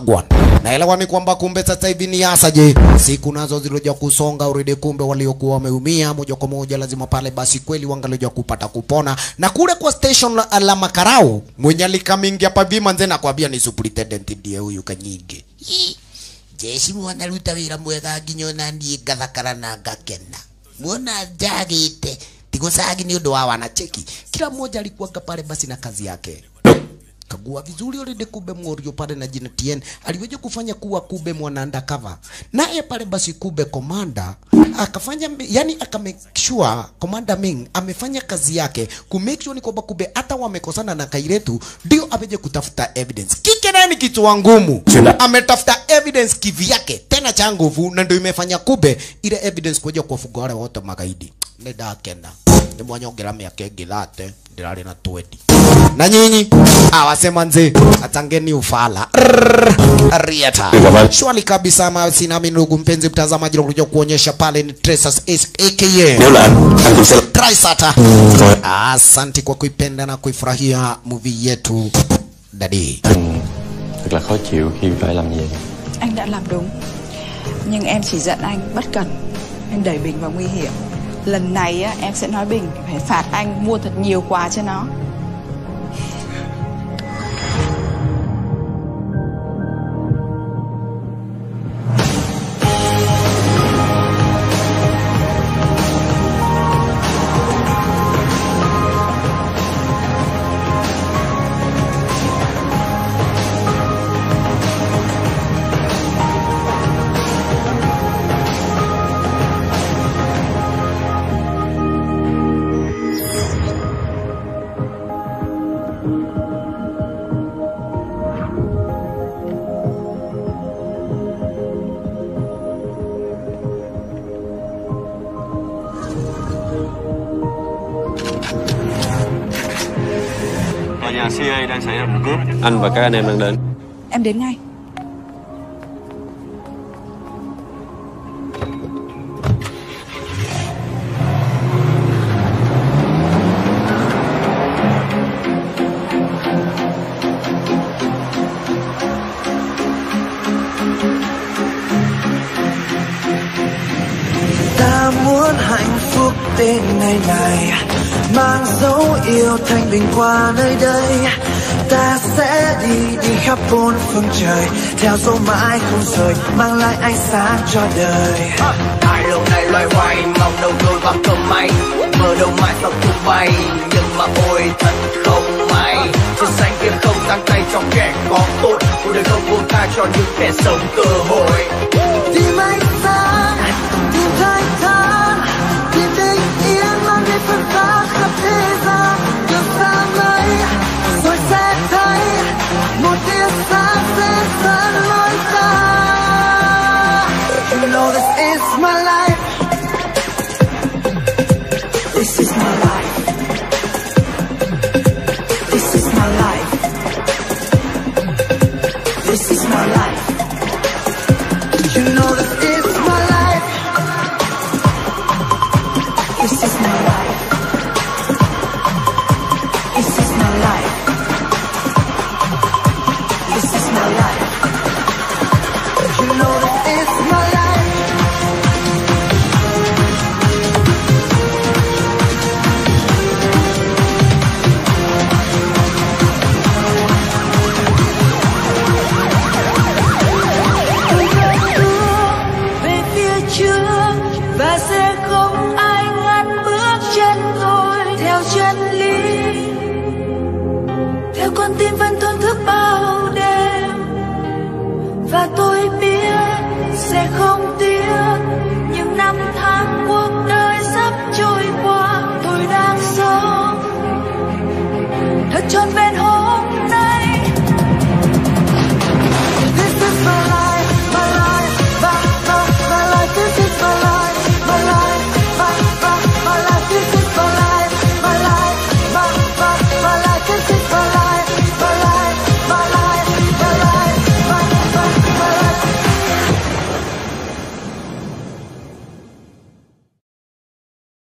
naelewa ni kwamba kumbe sasa hivi ni asaje siku nazo zilioja kusonga uridi kumbe waliokuwa wameumia moja kwa moja lazima pale basi kweli wangalioja kupata kupona na kule kwa station la, la makarau mwenye alikamingia pavima nze nakwambia ni superintendent ndiye huyu kanyingi Ii, jeshi mwanaruta wira mwega nginya ona niĩ ngathakara na ngakena muona njagĩte tigosagi ni undu wa wanacheki kila mmoja alikuwaga pale basi na kazi yake kagua vizuri already kumbe Morio pale na jina TN aliweja kufanya kuwa kumbe mwana undercover naye pale basi kumbe komanda akafanya yani aka make sure komanda Ming amefanya kazi yake ku make sure ni kwamba kumbe hata wamekosana na Kairetu ndio aweje kutafuta evidence kike naye ni kichwa ngumu ametafuta evidence kivyake tena cha nguvu na ndio imefanya kumbe ile evidence kuja kuwafuga wale wote magaidi nĩ ndakena nĩ mwanyongera mĩaka ĩngĩ thate ndĩrarĩ na 20 na nyinyi awasema nze atangeni ufala Rrrr, riata shwali kabisa ma sinami ndugu mpenzi mtazamaji nakuja kuonyesha pale ni Traces aka Nếu là anh, anh cũng sẽ là... Trisata Rồi. asante kwa kuipenda na kuifurahia movie yetu dadi Thật là khó chịu khi phải làm vậy Anh đã làm đúng Nhưng em chỉ giận anh bất cẩn Em đẩy Bình vào nguy hiểm Lần này á, em sẽ nói Bình Phải phạt anh mua thật nhiều quà cho nó Tòa nhà CIA đang xảy ra vụ cướp Anh và các anh em đang đến Em đến ngay ta muốn hạnh phúc tên ngày này mang dấu yêu thanh bình qua nơi đây ta sẽ đi đi khắp bốn phương trời theo dấu mãi không rời mang lại ánh sáng cho đời Ai lâu nay loay hoay mong đâu đôi bằng cơm may Mơ đâu mãi sau tung bay Nhưng mà ôi thật không may Trên xanh kia không tăng tay cho kẻ có tội Cuộc đời không buông tha cho những kẻ sống cơ hội tìm ánh sáng tìm thanh thản tìm bình yên mang đến phật pháp khắp thế gian được sáng ấy rồi sẽ thấy một tia sáng sẽ dẫn lối ta You know this is my life This is my life This is my life This is my life You know this is my life This is my life This is my life This is my life You know this is my life về phía trước và sẽ không ai ngăn bước chân tôi theo chân lý theo con tim vẫn thổn thức bao đêm và tôi biết sẽ không tiếc những năm tháng cuộc đời sắp trôi qua tôi đang sống thật trọn vẹn hồn